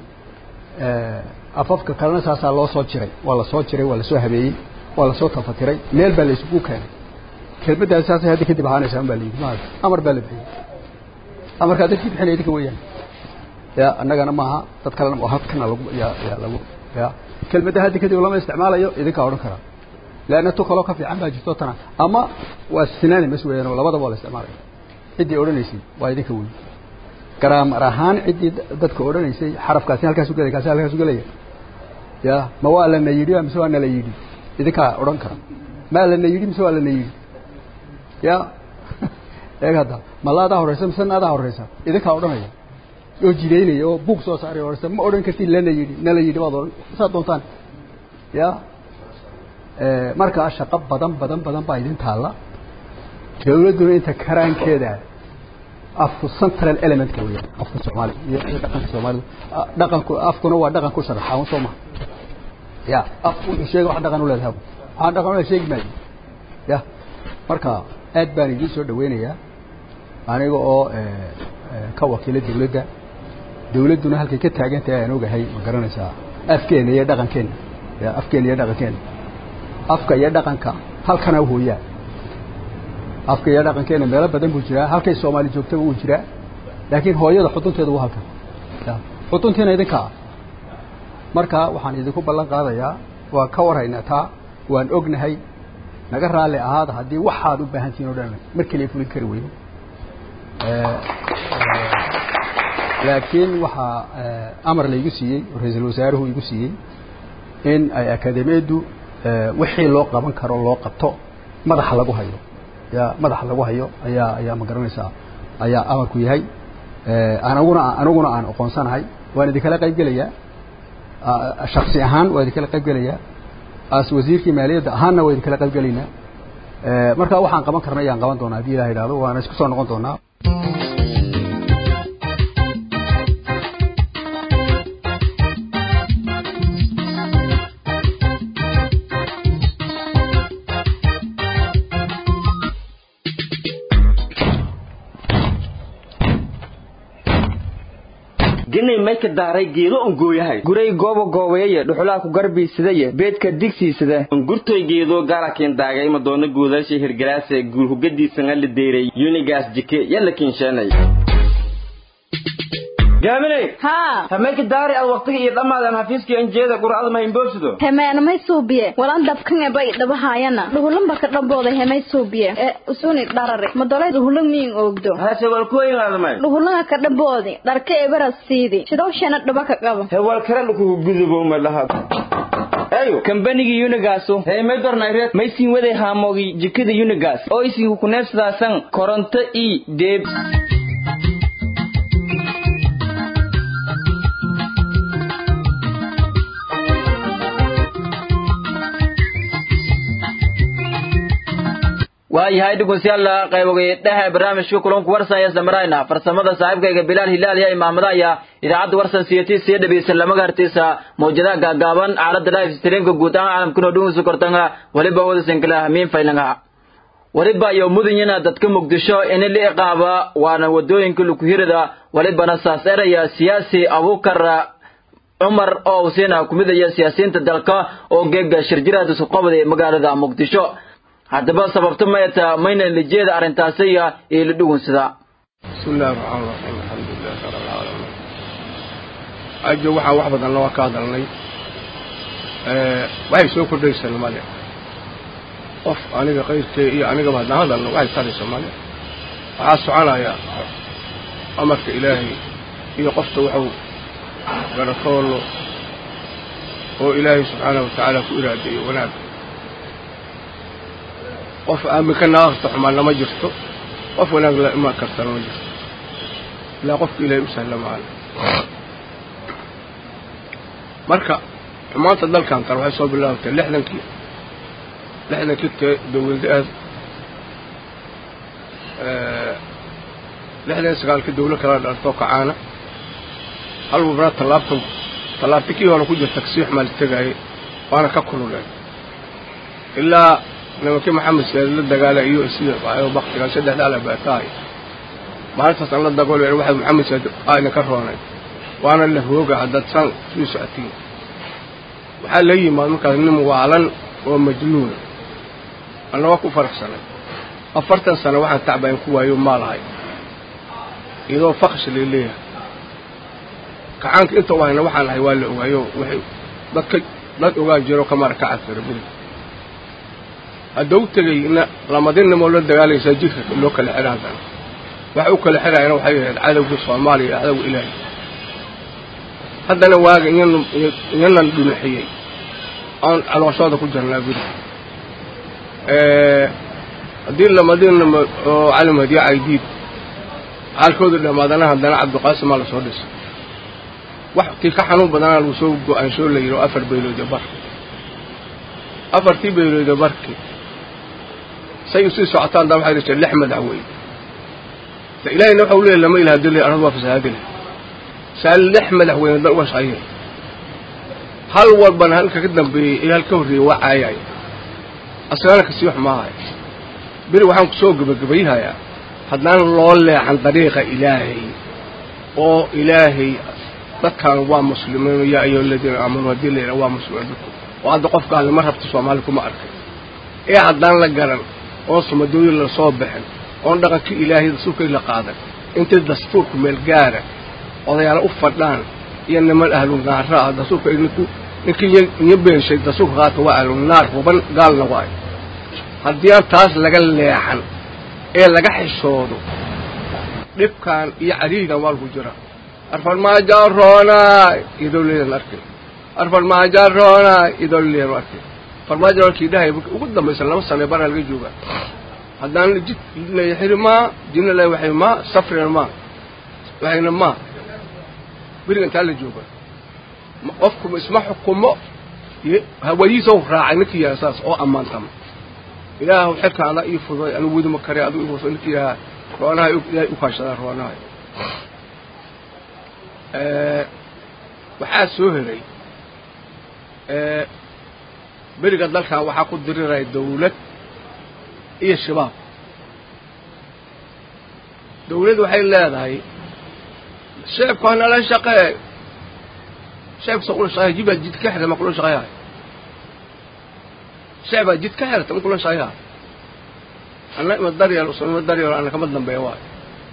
afafka kalena saasaa loo soo jiray waa la soo jiray waa la soo habeeyey waa la soo tafatiray meel baa la isugu keenay kelmaddaasi saasay hadda kadib ahaanaysaa un baa la yidhi maarta amar baa la bixiyey amarkaa dadkii bixinaya idinka weeyaan ya annagana maaha dad kalena ma halkana lagu ya ya lagu ya kelmadda hadda kadib lama isticmaalayo idinkaa odhan karaa leanna tu kaloo ka fiican baa jirto tana ama waa synonymous weeyaan oo labadaba waa la isticmaalaya ciddii odhanaysay waa idinka weyn garaamar ahaan ciddii dadka odhanaysay xarafkaasi halkaasu gelaya kaasi halkaasu gelaya ya ma waa lana yidhi mise waa nala yidhi idinkaa odhan kara maa lana yidhi mise waa lana yidhi ya eeg hadda ma laadaa horeysa mise naadaa horeysa idinkaa odhanaya oo jidaynaya oo buug soo saaray horeysa ma odhan kartid lana yidhi nala yidhi baad odhan saad doontaan ya markaa shaqo badan badan badan baa idin taalla dawladduna inta karaankeeda afku central elementka weeyaan afka soomaaliga iyo iyo dhaqanka soomaalida dhaqanku afkuna waa dhaqan ku sharaxa un soo maha ya afku wuxuu sheega wax dhaqan u leedahay waxaan dhaqan u sheegi maayo ya marka aad baan idiin soo dhaweynayaa aniga oo ka wakiila dawladda dawladduna halkay ka taagan tahay aan ogahay ma garanaysaa afkeena iyo dhaqankeena ya afkeena iyo dhaqankeena afka iyo dhaqanka halkana hooyaa afka iyo dhaqankeena meelo badan buu jiraa halkay soomaali joogtaba wuu jiraa laakiin hooyada xudunteedu waa halkan xuduntiina idinka ah marka waxaan idinku ballan qaadayaa waan ka warhaynaa taa waan ognahay naga raalli ahaada haddii waxaad u baahan tihiin o dhan mar keliya fulin kari weyno laakiin waxaa amar laygu siiyey oo ra-iisul wasaaruhu igu siiyey in ay akademiyaddu wixii loo qaban karo loo qabto madaxa lagu hayo ya madaxa lagu hayo ayaa ayaa ma garanaysaa ayaa amarku yahay anaguna aniguna aan aqoonsanahay waan idinkala qayb gelayaa shaksi ahaan waan idinkala qayb gelayaa as wasiirkii maaliyadda ahaanna waan idinkala qayb gelaynaa marka waxaan qaban karna ayaan qaban doonaa haddii ilah idhahdo waana isku soo noqon doonaa ginay mayka daaray geedo un gooyahay guray goobo goobayaya dhuxulaha ku garbiisadaye beedka digsiisada ungurtoy geedo gaarakin daagay madoona guudaasha hirgalaase guulhugadiisana la deeray yunigaas jike yalla kinsheenay gaaminay haa hamayka daari ad waqtiga iyo dhammaadan xafiiskii anjeeda qur'ada mahinboobsido hemeenamay suubiye walan dabkan bay dhabahaayana dhuhulanba ka dhambooda hemay suubiye ee usuni dharare madolay dhuhulan miin oogdo hase walkuwayngaadamay dhuhulanga ka dhamboodi dharka ebaras siidi shidowshana dhaba ka qabo hewal kale dhukugu gudubo malaha ayo kambanigii unigaasu hey may dornayreed maysin waday haamoogii jikada unigas oo isinku kuneebsadaasan koronto i deeb waayahay dhegeystayaal qaybogeedhaha barnaamijka kulanku warsan ee samarayna farsamada saaxiibkayga bilaal hilaal iyo imaamadaaya idaacadda warsan siyati sii dhageysan lama gartiisa mawjadaha gaagaaban aalada live streamka guud ahaan caalamkuna dhungisu kortanga waliba wadasan kala hamiin faylanga waliba iyo mudunyina dadka muqdisho in la iqaaba waana wadooyinka lukuhirada walibana saas eraya siyaasi abukar cumar oo usiina kumidaya siyaasiyiinta dalka oo geega shirjiraada suqobada ee magaalada muqdisho haddaba sababta mayata mayna lijeeda arrintaasiya ee la dhugunsada bismi illahi raxmaan raxiim alxamdulilahi rab alcaalamiin ajo waxaan wax badanna waa ka hadalnay waxay soo kordhaysa male qof aniga qayrkee iyo anigaba haddaan hadalno waxay taraysa male waxaa soconaya amarka ilaahay iyo qofta waxuu garatoolo oo ilaahay subxaanahu watacaala ku iraadeeyo wanaag qof aaminka naaqta xumaanna ma jirto qof wanaag la imaan kartana ma jirto ilaa qofka ilaahay u sahla maana marka xumaanta dalkan tan waxay soo bilaabatay lixdankii lixdankii tee dawladaas lixdan sagaalkii dawlo kala dhartoo kacaana hal wabraa tallaabtan tallaabta kii hore ku jirta kasii xumaa la tegaayay waana ka kululeen ilaa nimankii maxamed siyaad la dagaala iyo sida baktigan saddexda ala baatahay maalintaas aan la dagool waxa maxamed siyaad ayna ka roonay waana la hooga haddaad saan sii socotiin waxaa la yimaad markaas nin waalan oo majnuuna anna waa ku faraxsanay afartan sano waxaan tacbayn ku waayo maalahay iyadoo faksh lay leeyahay kacaanka inta wayna waxaan ahay waa la ogaayo waxay dadka dad ogaa jiro kamara ka cadfira beri haddau tegayna lamadinnimoo la dagaalaysaa jidka loo kala xidha haddana waxa u kala xidhayana waxay ahayd cadowga soomaaliya iyo cadowga ilaahay haddana waaga iyan iyanan dhunaxiyey aan calooshooda ku jirnaa beri haddii lamadinimo oo cali mahdiye caydiid xaalkooda dhammaadana haddana cabdiqaasimaa lasoo dhisay wax tii ka xanuun badanaa lagu soo go-aanshoo la yidhi oo afar beylooda bar afartii beylooda barki say usii socotaan daa waxay dhashay lix madaxweyne de ilaahayna waxau leeyahy lama ilaha dili arad waa fasahaadile saa lix madaxweyne dan uga shaqeeya hal walbana halka ka dambeeyey iyo hal ka horreeyey waa caayay asagana kasii wax maahay beri waxaan ku soo gebagabayhayaa haddaan loo leexan dariiqa ilaahay oo ilaahay dadkan waa muslimiin yaa ayuha aladiina aamanuu haddii la yidhaha waa muslimiin dadku oo hadda qofka allima rabta soomaali kuma arkay ee haddaan la garan oon sumadooyin la soo bixin oon dhaqankii ilaahay dastuurkay la qaadan intay dastuurku meel gaara odayaala u fadhaan iyo niman ahlu naara ah dastuurka ninku ninkii iyo beenshay dastuurka qaadka waa ahlu naar huban gaalna waay haddii aan taas laga leexan ee laga xishoodo dhibkan iyo cariigan waa lagu jira arfarmaajaroonay iyadoo leedan arkay arfarmaajaroonay iyadoo leedan arkay farmaajo walkii dhahay ugu dambaysa laba sano baraa laga joogaa haddaan jid leexiri maa jidna le waxay maa safrina maa waxayna maa beriga intaa la jooga qofku isma xukumo hawadiisa raacay ninkii yaha saas oo ammaantama ilaahu xilka adaa ii fuday anigu wedima kare adigu ii fuday ninkii yahaa roonaha ilaahay u kaashadaa roonaha waxaa soo helay beriga dalkan waxaa ku diriraya dawlad iyo shabaab dawladd waxay leedahay sheebku hanala shaqee sheebkasa kula shaqeya jibaa jid ka xirta ma kula shaqeeyahay sheebaa jid ka xirta ma kula shaqeeyahay anna ima daryeel usan ima daryeel anna kama dambeeya waayo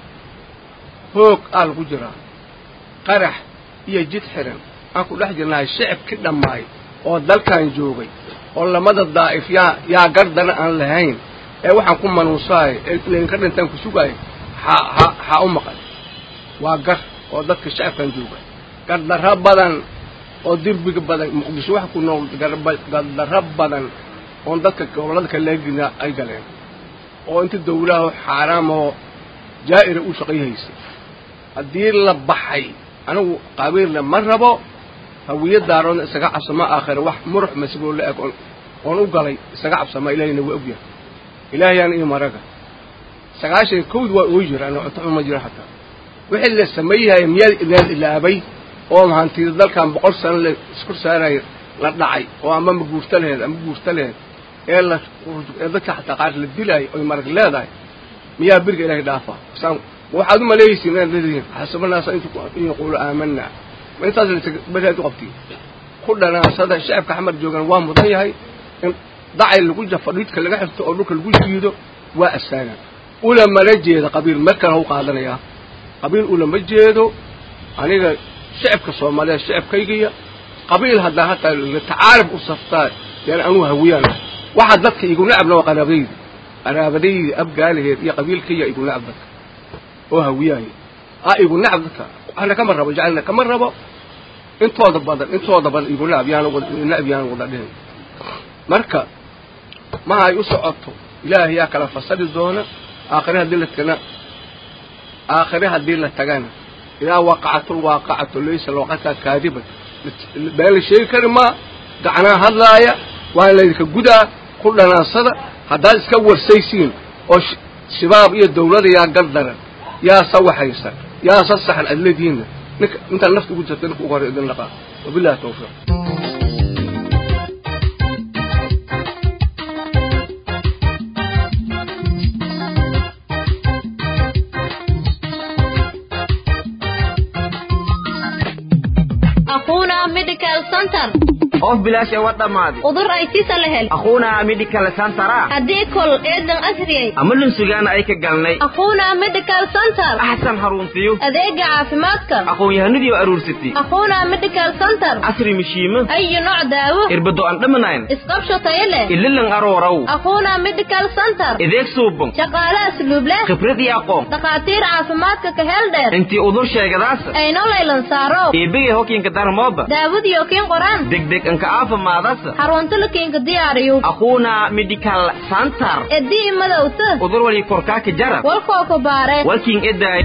hoog aa lagu jiraa qarax iyo jid xiran aan ku dhex jirnahay shicibki dhammaay oo dalkan joogay oo lamada daa'if yaa yaa gardana aan lahayn ee waxaan ku manuusahay ee laydinka dhintaan ku sugaay ha ha ha u maqan waa gar oo dadka shacabkan jooga gardarro badan oo dirbiga badan muqdisho waxa ku nool gardarro badan oon dadka gobollada kale laga gelina ay galeen oo inta dawlaha xaaraamahoo jaa'ira u shaqayhaysay haddii la baxay anigu qabiilna ma rabo hawiya daaroodna isaga cabsama aakhira wax murux masiboo la eg oon oon u galay isaga cabsama ilaahayna waa ogyahay ilaahayaan ii maraga sagaashan kowd waa oo jira ana cunto xuma jira xataa wixii la sameeyahaya miyaad ilaad ilaabay oo hantida dalkan boqol sano la isku saaraya la dhacay oo ama ma guurta laheed ama guurta laheed ee la ee dadka xataa qaar la dilaayo oy marag leedahay miyaa beriga ilaahay dhaafa saan waxaad u maleeysiin inaad leedihiin xasabanaasa intu in yaquulu aamanaa ma intaas beriaad u qabtiin ku dhanaasada shacabka xamar joogan waa mudan yahay in dacay lagu jafo dhidka laga xirto oo dhulka lagu jiido waa astaagan ulamana jeeda qabiil mar kale hau qaadanayaa qabiil ulama jeedo aniga shacabka soomaaliyeed shacabkaygiya qabiil haddaa hataa tacaarif u saftaa yani anuu hawiyaan waxa dadka igu nacabna waa qaraabadaydi qaraabadaydi abgaalaheed iyo qabiilkaya igu nacab dadka oo hawiyaaya a igu nacab dadka ana kama rabo jacalna kama rabo intooda badan intooda badan igu nacab yaan nacab yaan wada dhihin marka ma ay u socoto ilaahay yaa kala fasali doona aakhire haddii la tagana aakhire haddii la tagana idaa waqacatul waaqacatu laysa lwaqataa kaadiban been la sheegi kari maa gacanaa hadlaaya waa laydinka gudaa ku dhanaasada haddaad iska warsaysiin oo shabaab iyo dawlada yaa gardaran yaa sawaxaysan yaa sasaxan aad leedihiinna ninka intaan nafta ugu jirta ninka ugu hore idin dhaqaa wabillahi tawfiiq Aquna Medical Center of bilaash ee wa dhammaaday udur ay sisa la hel aquuna medical centera haddii kol eedan asriyay ama lunsugaana ay ka galnay aquuna medical center axsan haruntiyo adeega caafimaadka aqoon-yahanadii oo aruursatay aquuna medical center casri mishiimo ayo nooc daawo irbado aan dhamanayn isqabsho tayo leh ililan arooraw aquuna medical center ideeg suuban shaqaale asluub leh khibrad iyo aqoon dhakhaatiir caafimaadka ka hel dheer intii udur sheegadaas ayno laylan saaro eebegay hokiinka darmooba daawadiyo kiin qoraan degdeg anka aafimaadasa xarunta la kiinka diyaariyo aquuna medical center edii madowta udur wali korkaaka jarab walkoo ku baare walkiin edaay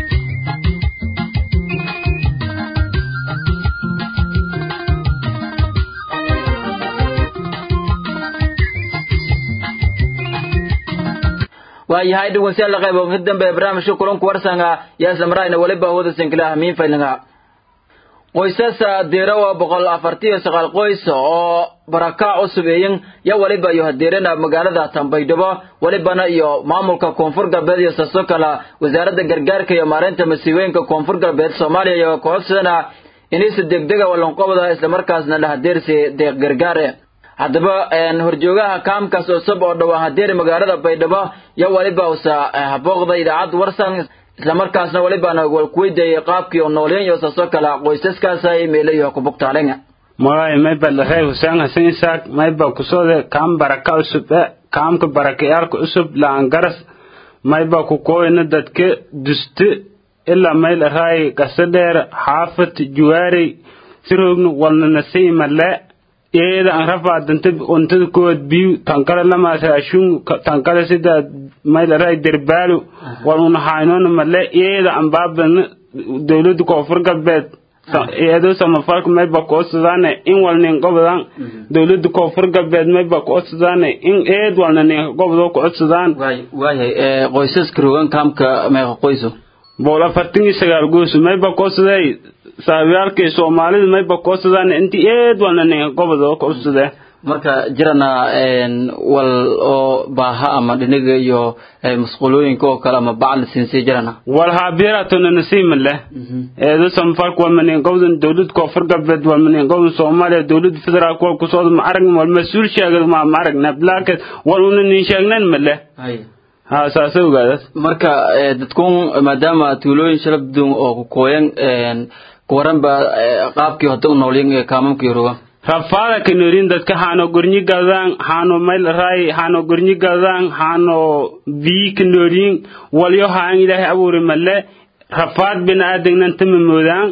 waayahay dhegeystayaal qayb ka dambe barnaamijka kulanku warsanga yaa samraayna waliba hawada sinkila hamiin faylinga qoysas deerawa boqol afartiyo sagaal qoys oo barakac cusub eeyin ya waliba iyo hadeerana magaalada tambaydhabo walibana iyo maamulka koonfur galbeed iyo saso kala wasaaradda gargaarka iyo maareynta masiibooyinka koonfur galbeed soomaaliya iyo kooxsadana inaysa degdega walanqobda islamarkaasna la hadeersi deeq gargaare haddaba horjoogaha kaamkaas cusub oo dhawaa hadeeri magaalada baydhabo yo waliba usa habooqda idaacadda warsan islamarkaasna walibana walkuweydiiyay qaabkii oo noolyen iyo saasoo kale qoysaskaas ay meelayo kubugtaalenga magay mayba lahay huseen hasan isaaq mayba kusode kaam baraka cusub e kaamka barakayaalka cusub laangaras mayba kukooyna dadka duste ilaa mayl araay gasadheer xaafat juwaarey siroogna walnanasay male iyada an rafaa danta untada kood biyu tankale lama raashun tankale sida maylaray derbaalu wal una haynona male iyada an baabana dawlada koonfur galbeed iyado samafalka mayba koodsadane in walnin gobodan dawlada koonfur galbeed mayba koodsadane in eed walna nin gobodo koodsadaan waayahay qoysaska rogan kaamka meeqa qoyso bool afartan iyo sagaal goosu mayba koodsaday saabyaalkii soomaalida mayba koodsadaan inti eed walna nin gobodo koodsadee marka jirana wal oo baaha ama dhiniga iyo masquulooyinka oo kale ama bacla siinsi jirana wal haabiraatona nasiima leh eedo samfalka wal manin gobdan dawlad koonfur galbeed wal manin gobdan soomaaliya dawlad federaalk wal kusooda ma aragn wal mas-uul sheegad ma ma aragna laakin wal una nin sheegnan ma leh ha saasa ogaadas marka dadkun maadaama tuulooyin shalabdun oo kukooyan kuwaran ba qaabkii hota u noolyin kaamamkii roga rafaada kanorin dadka hano gornyi gadaan hano mayl ray hano gornyi gadaan hano bii kanorin walyo haan ilaahay abuuri male rafaad bina aadagnan tama moodaan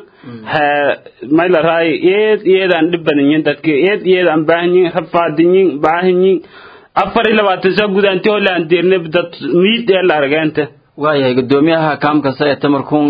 mayl ray eed iyeedaan dhib badanyin dadka eed iyeedaan baahanyin rafaadinyin baahanyin afar iyo labaatan saa gudaanti holaan deerne dad miid ee la argeenta waayahay gudoomiyaha kaamkasta ee tamarkun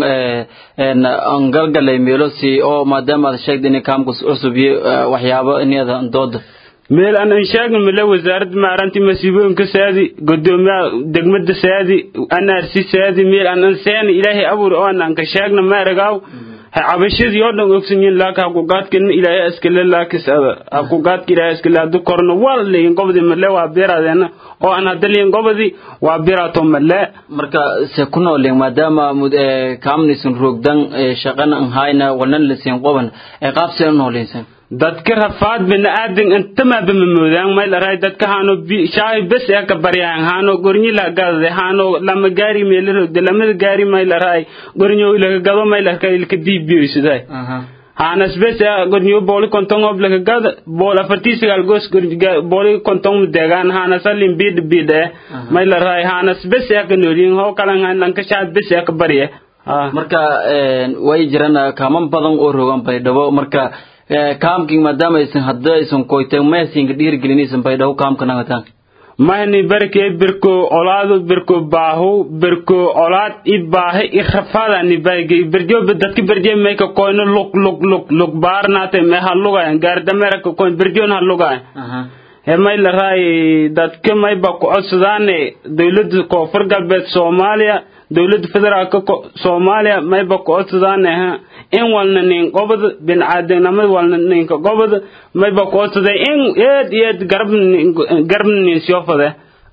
aan galgalay meelosi oo maadaama aad sheegda in kaamkas cusub iyo waxyaabo inada dooda meel aan an sheegin male wasaaradda maaranti masiibooyinka saadi gudoomiyaha degmada saadi anarsi saadi meel aan an seeni ilaahay abuur oo aan ka sheegna maaragaaw cabashadii oo dhan ogsanyiin laaka hakugaadkan ilaahay iskale laakis hakugaadka ilaahay iskale hadu korno waa leeyin gobodi male waa beeraadeena oo aan hadaliyin gobodi waa beeraato male marka se ku noolin maadaama kaamnisan roogdan shaqana an hayna walnan lasiin qoban qaabse u noolinsan dadka rafaad bina aadan intama bama moodaan mayl aray dadka hano shaahi bes ee ka baryaan hano gornyi la gadade hano lama gaari meel rogde lamada gaari mayl aray gornyo ilaga gado mayl arka ilka diibiyo siday hanas bes ee gornyo booli kontong ob laga gada bool afarti sigal gos booli kontong degan hanas alim bid bid ee mayl aray hanas bes ee ka noolin ho kalan han lanka shaad bes ee ka barye marka way jiraan kaaman badan oo rogan baydhabo marka kaamking maadaama aysan hadda aysan koyteen maysinka dhiirigelinaysan baydhabo kaamka nagataan mahni barke birko olaadu birko baahu birko olaad i baahe i rafaada ni barge birjo dadka birje me ka koyno luk luk luk luk baarnaate me ha lugayan gaardamera ka koyn birjon ha lugayan he may la raay dadka may ba ku codsadaane dawladda koonfur galbeed soomaaliya dawladda federaalka soomaaliya may ba ku codsadaane ha in walna nin gobod biniaadanimada walna ninka gobod may ba ku codsaday in eed eed garab garab nin siofade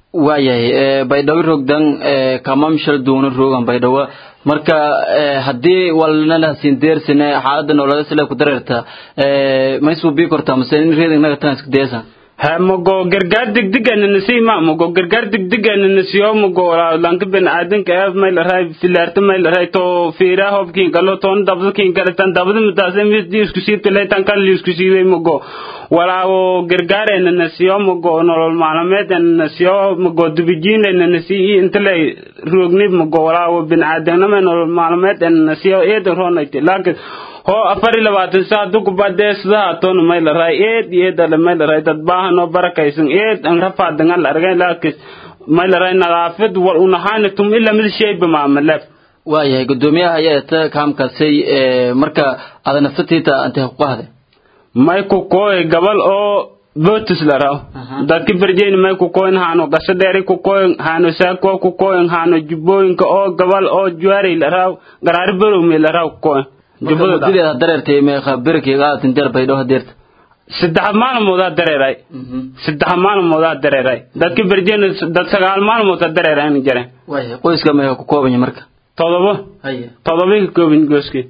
waayahay baydhabo rogdan kamam shal duuna rogan baydhabo marka haddii walnalasin deersine xaalada nololeed sila ku dareerta maysuu bii kortaa mase in reedingnaga tan iska deesa ha mugo gargaar degdegana nasiima mugo gargaar degdegana nasiyo mugo lanka biniaadanka ee may la raay filaarta may la raay to fiira hobkin galo ton dabdkin galatan dabda mutaase mis di isku siibta leetan kan li isku siibay mugo walaawo gargaarena nasiyo mugo nolol maalmeedena nasiyo mugo dubijiinena nasiyi inta lay roogni mugo walaawo biniaadanama nolol maalmeedena nasiyo eedan roonayte laakiin ho afar iyo labaatan saa dugubadee sidaha toona may la raay eed eedale may la raay dad baahan oo barakaysan eed an rafaadangan la argay laakis may la raay nadaafad wal unahaana tum ila mid shayba maamalef waayahay gudoomiyaha ayaa ta kaamkaasay marka ada naftatiita antay xuquuqahde may ku kooy gabal oo botis la raw dadka berjeyni may ku koyn haano gasho dheeri ku koyn haano saako ku koyn haano jubbooyinka oo gabal oo juwaari la raw garaari berowmi la raw ku koyn jubbada dareertay meeqa berkeyga aadin deer baydho hadeerta saddex maalmoodaa dareeray saddex maalmoodaa dareeray dadka berjeyni dad sagaal maalmoodaa dareerayn jare waayahay qoyska meeqa ku koobanya marka todobo haye todobay ka koobin gooskii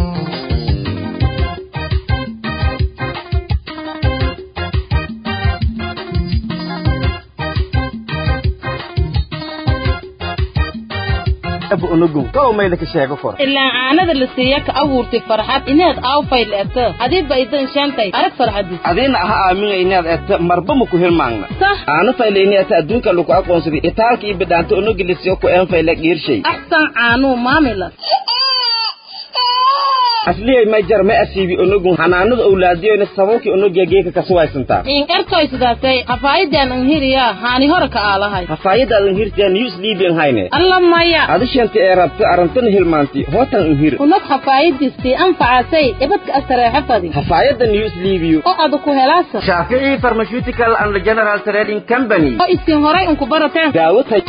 ilaa caanada la siiya ka abuurtay farxad inaad aawfay leeto adiba idan shaantay arag farxadis adiina aha aaminga inaad eegto marba ma ku hilmaagna sah aana fayle inaata adduunka lagu aqoonsaday itaalka iyo bidhaanta onogilisiyo ku een fayle dhiirshay axsan caanuu maamilas asliyay may jar ma asiibi onogun hanaanada owlaadiyoyna sababkii onogiya geeka kasuwaysantaa in ertoy sidaasay hafaayidan anhiriya haani hore ka aalahay hafaayada alanhirtiya news libian hayne alla maya adishanta ee rabta arantana hilmaanti hootan anhir unad hafaayadiistii anfacasay ibadka asareexa fadi hafaayada news libiyo oo ada ku helaasa shaafici pharmaceutical and general trading company oo isin horay unku barateen daawo tay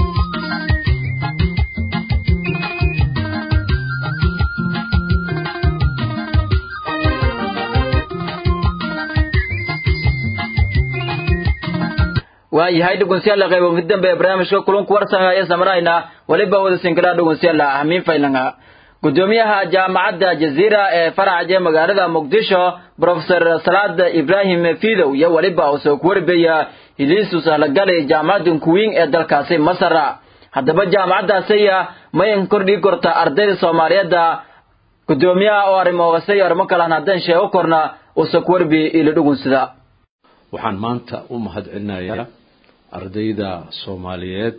waayahay dhugunsiyaala qaybo mid dambe ee barnaamijka kulanku warsan ayaan samarayna weliba wada sinkiraa dhugunsiyaala ahmiin faylanga gudoomiyaha jaamacadda jaziira ee faraca ee magaalada muqdisho profesor salaad ibrahim fidow iyo weliba uu soo kuwarbeeya hiliisu sahlagalay jaamacadda kuwiin ee dalkaasi masar haddaba jaamacaddaasiya mayan kordhii korta ardayda soomaaliyeedda gudoomiyaha oo arrimoogase iyo arrimo kalan haddaan sheego korna uu soo kuwarbeeye ilo dhugunsida waxaan maanta u mahadcelinayaa ardayda soomaaliyeed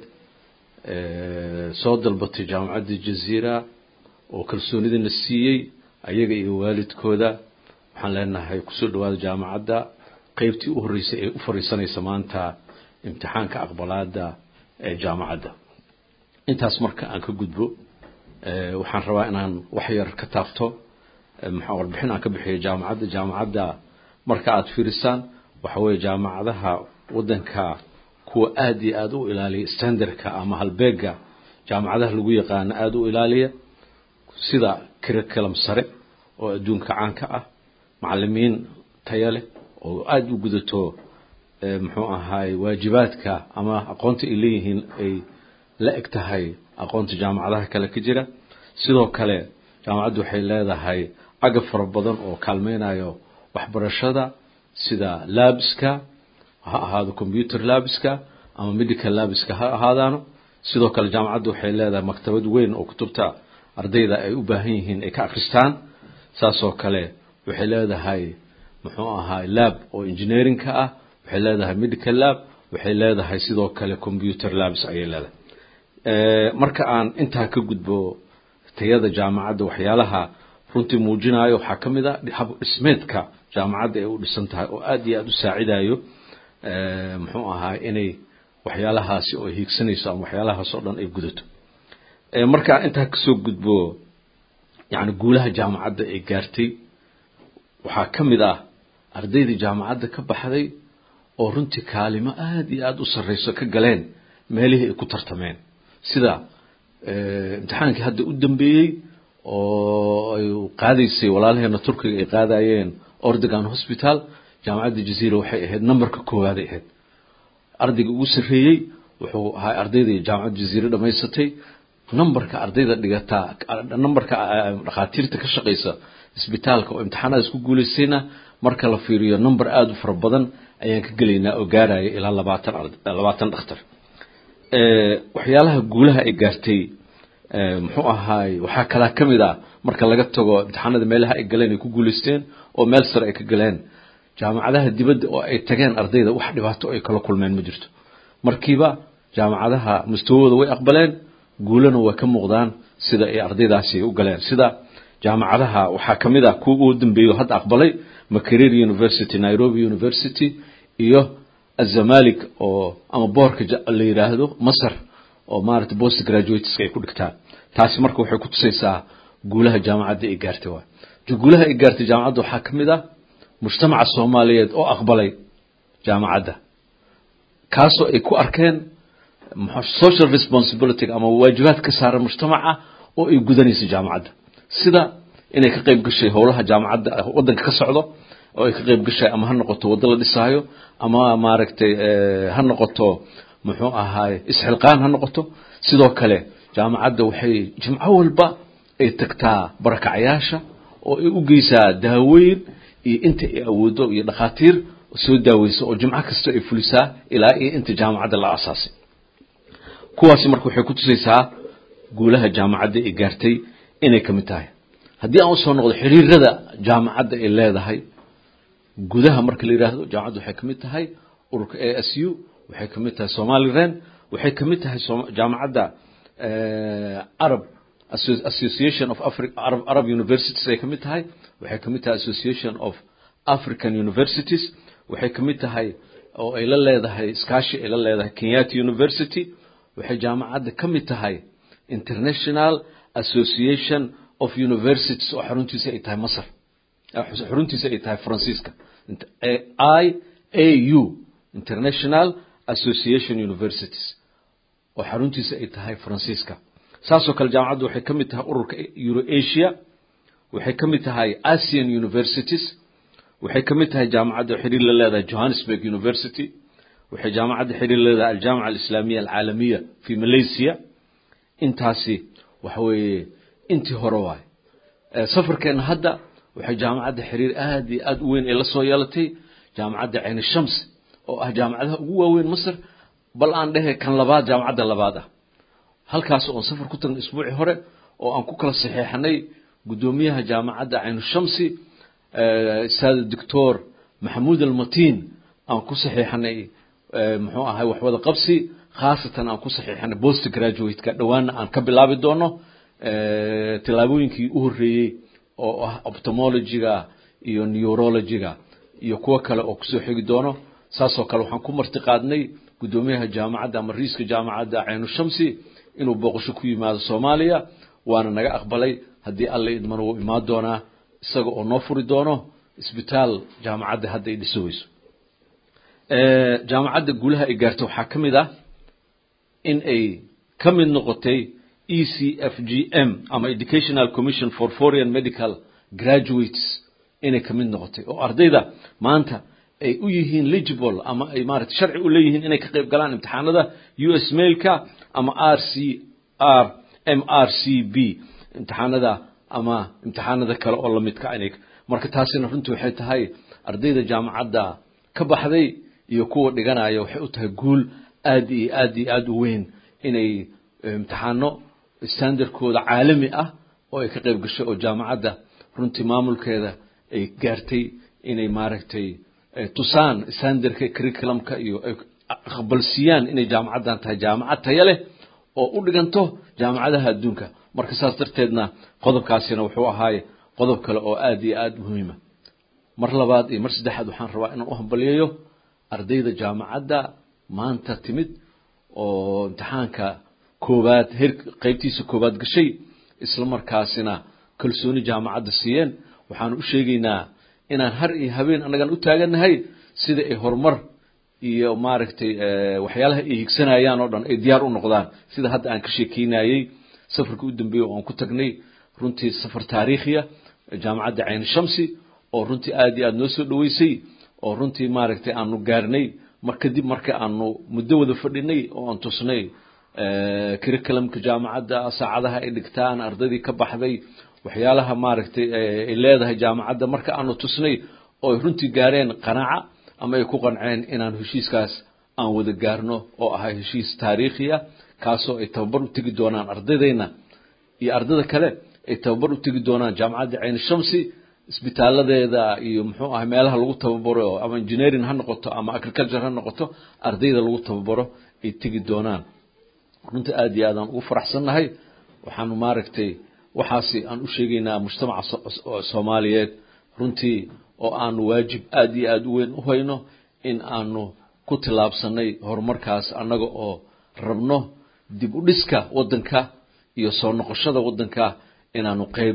soo dalbatay jaamacadda jaziira oo kalsoonidana siiyey ayaga iyo waalidkooda waxaan leenahay kusoo dhawaada jaamacadda qeybtii u horreysay ee u fariisanaysa maanta imtixaanka aqbalaada ee jaamacadda intaas marka aan ka gudbo waxaan rabaa inaan wax yar ka taabto maxaa warbixin aan ka bixiyo jaamacadda jaamacadda marka aada fiirisaan waxa weeye jaamacadaha waddanka kuwa aada iyo aada u ilaaliya standardka ama halbeega jaamacadaha lagu yaqaano aada u ilaaliya sida curriculum sare oo adduunka caanka ah macalimiin taya leh oo aada u gudato muxuu ahaay waajibaadka ama aqoonta ay leeyihiin ay la eg tahay aqoonta jaamacadaha kale ka jira sidoo kale jaamacaddu waxay leedahay agab fara badan oo kaalmeynayo waxbarashada sida labiska ha ahaado computer labiska ama medical labiska ha ahaadaano sidoo kale jaamacaddu waxay leedahay maktabad weyn oo kutubta ardayda ay u baahan yihiin ay ka akhristaan saasoo kale waxay leedahay muxuu ahaa lab oo engineeringka ah waxay leedahay medical lab waxay leedahay sidoo kale computer labs ayay leedahay marka aan intaa ka gudbo tayada jaamacadda waxyaalaha runtii muujinayo waxaa ka mid a hab dhismeedka jaamacadda ay u dhisan tahay oo aada iyo aada u saacidayo muxuu ahaa inay waxyaalahaasi oo hiigsanayso ama waxyaalahaas oo dhan ay gudato markaan intaa kasoo gudbo yani guulaha jaamacadda ay gaartay waxaa ka mid ah ardaydii jaamacadda ka baxday oo runtii kaalimo aada iyo aada u sarreyso ka galeen meelihii ay ku tartameen sida imtixaankii hadda u dambeeyey oo ay qaadaysay walaalaheena turkiga ay qaadayeen ordogan hospital jaamacadda jaziira waxay ahayd numberka koowaad ay ahayd ardayga ugu sarreeyey wuxuu ahaa ardaydii jaamacad jaziire dhammaysatay numberka ardayda dhigataa numberka dhakhaatiirta ka shaqaysa isbitaalka oo imtixaanadaas ku guulaystayna marka la fiiriyo number aada u fara badan ayaan ka gelaynaa oo gaaraya ilaa labaatan labaatan dhakhtar waxyaalaha guulaha ay gaartay muxuu ahaay waxaa kalaa ka mid ah marka laga tago imtixaanada meelaha ay galeen ay ku guulaysteen oo meel sare ay ka galeen jaamacadaha dibadda oo ay tageen ardayda wax dhibaato ay kala kulmeen ma jirto markiiba jaamacadaha mustawahooda way aqbaleen guulana way ka muuqdaan sida ay ardaydaasi u galeen sida jaamacadaha waxaa ka mid ah kuwa ugu dambeeyo hadda aqbalay makerere university nairobi university iyo azamalik oo ama boorka la yidhaahdo masar oo maaragtay post graduateska ay ku dhigtaan taasi marka waxay ku tusaysaa guulaha jaamacadda ay gaartay waay guulaha ay gaartay jaamacadda waxaa ka mid ah mujtamaca soomaaliyeed oo aqbalay jaamacadda kaasoo ay ku arkeen social responsibility ama waajibaad ka saaran mujtamaca oo ay gudanayso jaamacadda sida inay ka qayb gashay howlaha jaamacadda waddanka ka socdo oo ay ka qayb gashay ama ha noqoto waddo la dhisaayo ama maaragtay ha noqoto muxuu ahaay isxilqaan ha noqoto sidoo kale jaamacadda waxay jimco walba ay tagtaa barakacayaasha oo ay u geysaa daaweyn iyo inta ay awoodo iyo dhakhaatiir soo daaweysa oo jimco kasta ay fulisaa ilaa iyo inta jaamacadda la aasaasay kuwaasi marka waxay ku tusaysaa guulaha jaamacadda ay gaartay inay ka mid tahay haddii aan usoo noqdo xiriirada jaamacadda ay leedahay gudaha marka la yidhaahdo jaamacadda waxay ka mid tahay ururka a s u waxay ka mid tahay somaliren waxay ka mid tahay jaamacadda arab association of Afri- arab, arab universities ay ka mid tahay waxay ka mid tahay association of african universities waxay ka mid tahay oo ay la leedahay iskaashi ay la leedahay kenyatta university waxay jaamacadda ka mid tahay international association of universities oo xaruntiisa ay tahay masar xaruntiisa ay tahay faransiiska i a u international association universities oo xaruntiisa ay tahay faransiiska saasoo kale jaamacaddu waxay ka mid tahay ururka eurasia waxay ka mid tahay asian universities waxay ka mid tahay jaamacadda xiriir la leedahay johannesburg university waxay jaamacadda xiriir la leedahay aljaamica alislaamiya alcaalamiya fi malaysia intaasi waxa weeye intii hore waay safarkeenna hadda waxay jaamacadda xiriir aad iyo aad u weyn ee la soo yeelatay jaamacadda cayni shams oo ah jaamacadaha ugu waaweyn masar bal aan dhehe kan labaad jaamacadda labaad ah halkaas oon safar ku tagnay isbuucii hore oo aan ku kala saxeexanay guddoomiyaha jaamacadda caynu shamsi saada doctor maxamuud almatiin aan ku saxeexanay muxuu ahay waxwada qabsi khaasatan aan ku saxiixanay post graduate-ka dhowaana aan ka bilaabi doono tillaabooyinkii u horreeyey oo ah optomology-ga iyo neurology-ga iyo kuwo kale oo kusoo xigi doono saasoo kale waxaan ku marti qaadnay guddoomiyaha jaamacadda ama riiska jaamacadda caynu shamsi inuu booqasho ku yimaado soomaaliya waana naga aqbalay haddii alla idmana wuu imaan doonaa isaga oo noo furi doono isbitaal jaamacadda hadda ay dhiso weyso jaamacadda guulaha ay gaartay waxaa ka mid ah in ay ka mid noqotay e c f g m ama educational commission for foreign medical graduates inay ka mid noqotay oo ardayda maanta ay u yihiin legible ama ay maarata sharci u leeyihiin inay ka qayb galaan imtixaanada u s mailka ama r c r m r c b imtixaanada ama imtixaanada kale oo lamidka inay marka taasina runtii waxay tahay ardayda jaamacadda ka baxday iyo kuwa dhiganaya waxay u tahay guul aad iyo aad iyo aad u weyn inay imtixaano standardkooda caalami ah oo ay ka qayb gashay oo jaamacadda runtii maamulkeeda ay gaartay inay maaragtay tusaan standardka curriculumka iyo ay aqbalsiiyaan inay jaamacaddan tahay jaamacad tayo leh oo u dhiganto jaamacadaha adduunka marka saas darteedna qodobkaasina wuxuu ahaaye qodob kale oo aad iyo aad muhiima mar labaad iyo mar saddexaad waxaan rabaa inaan u hambaliyayo ardayda jaamacadda maanta timid oo imtixaanka koowaad heer qaybtiisa koowaad gashay isla markaasina kalsooni jaamacadda siiyeen waxaan u sheegaynaa inaan har iyo habeen annagan u taagannahay sida ay horumar iyo maaragtay waxyaalaha ay higsanayaan oo dhan ay diyaar u noqdaan sida hadda aan ka sheekeynayey safarka u dambeeyey oo aan ku tagnay runtii safar taariikhiya jaamacadda cayni shamsi oo runtii aad iyo aad noo soo dhaweysay oo runtii maaragtay aanu gaarnay mar kadib marka aanu muddo wada fadhinay oo aan tusnay curriculumka jaamacadda saacadaha ay dhigtaan ardaydii ka baxday waxyaalaha maaragtay ay leedahay jaamacadda marka aanu tusnay oo ay runtii gaareen qanaaca ama ay ku qanceen inaan heshiiskaas aan wada gaarno oo ahay heshiis taariikhiya kaasoo ay tababar u tegi doonaan ardaydayna iyo ardada kale ay tababar u tegi doonaan jaamacadda cayn shamsi isbitaaladeeda iyo muxuu ahay meelaha lagu tababaro ama engineering ha noqoto ama agriculture ha noqoto ardayda lagu tababaro ay tegi doonaan runtii aad iyo aadaan ugu faraxsannahay waxaanu maaragtay waxaasi aan u sheegaynaa mujtamaca soomaaliyeed runtii oo aanu waajib aad iyo aad u weyn u hayno in aanu ku tillaabsanay horumarkaas annaga oo rabno dib u dhiska waddanka iyo soo noqoshada waddanka inaanu qayb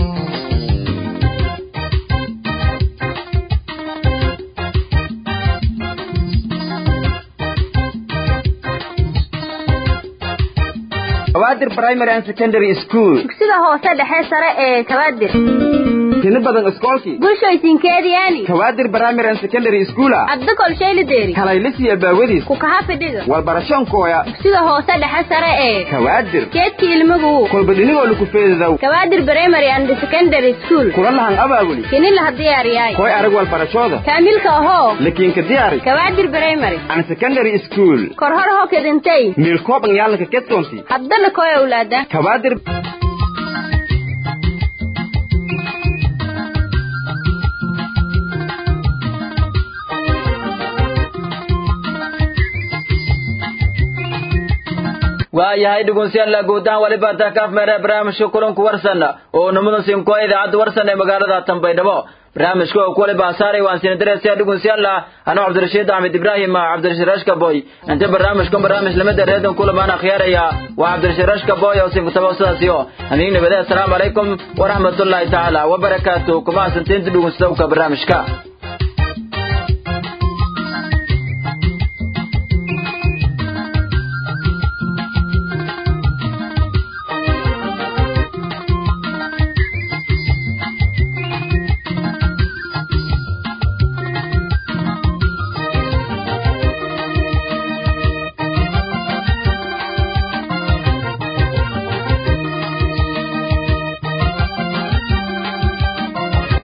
kawaadir primary and secondary school dugsida hoose dhexe sare ee kawaadir tini badan iskoolkii bulshooysinkeediyaani kawaadir primary and secondary schoola adda kolshaylideeri kalaylisiya baawadiis ku kaha fidhiga walbarashoonkooya dugsida hoose dhexe sare ee kawaadir keedkii ilmagu kolbadhinigoo lukufeedadow kawaadir primary and secondary school kula lahan abaabuli kini laha diyaariyaay koy arag walbarashooda kaamilka ahoo lakiinka diyaari kawaadir primary and secondary school kor hor ho kedintay miilkooban yaalanka kedtoonti haddana koy awlaada kawaadir waayahay dhegeystayaal guudahaan waliba takaaf meere barnaamijka kulanku warsan oo numada sinko idaacadda warsan ee magaalada Tanbaydhabo barnaamijka oo waliba saaray waan siin dareesay dhegeystayaal anoo Cabdirashiid Ahmed Ibrahim Cabdirashiid Rashka Boy inta barnaamijka barnaamij lamada reedan kula maana khiyaaraya waa Cabdirashiid Rashka Boy oo sin tabaasasiyo aniga nabada assalaamu calaykum wa rahmatullahi ta'ala wa barakaatuh kuma santeen dhegeystayaal barnaamijka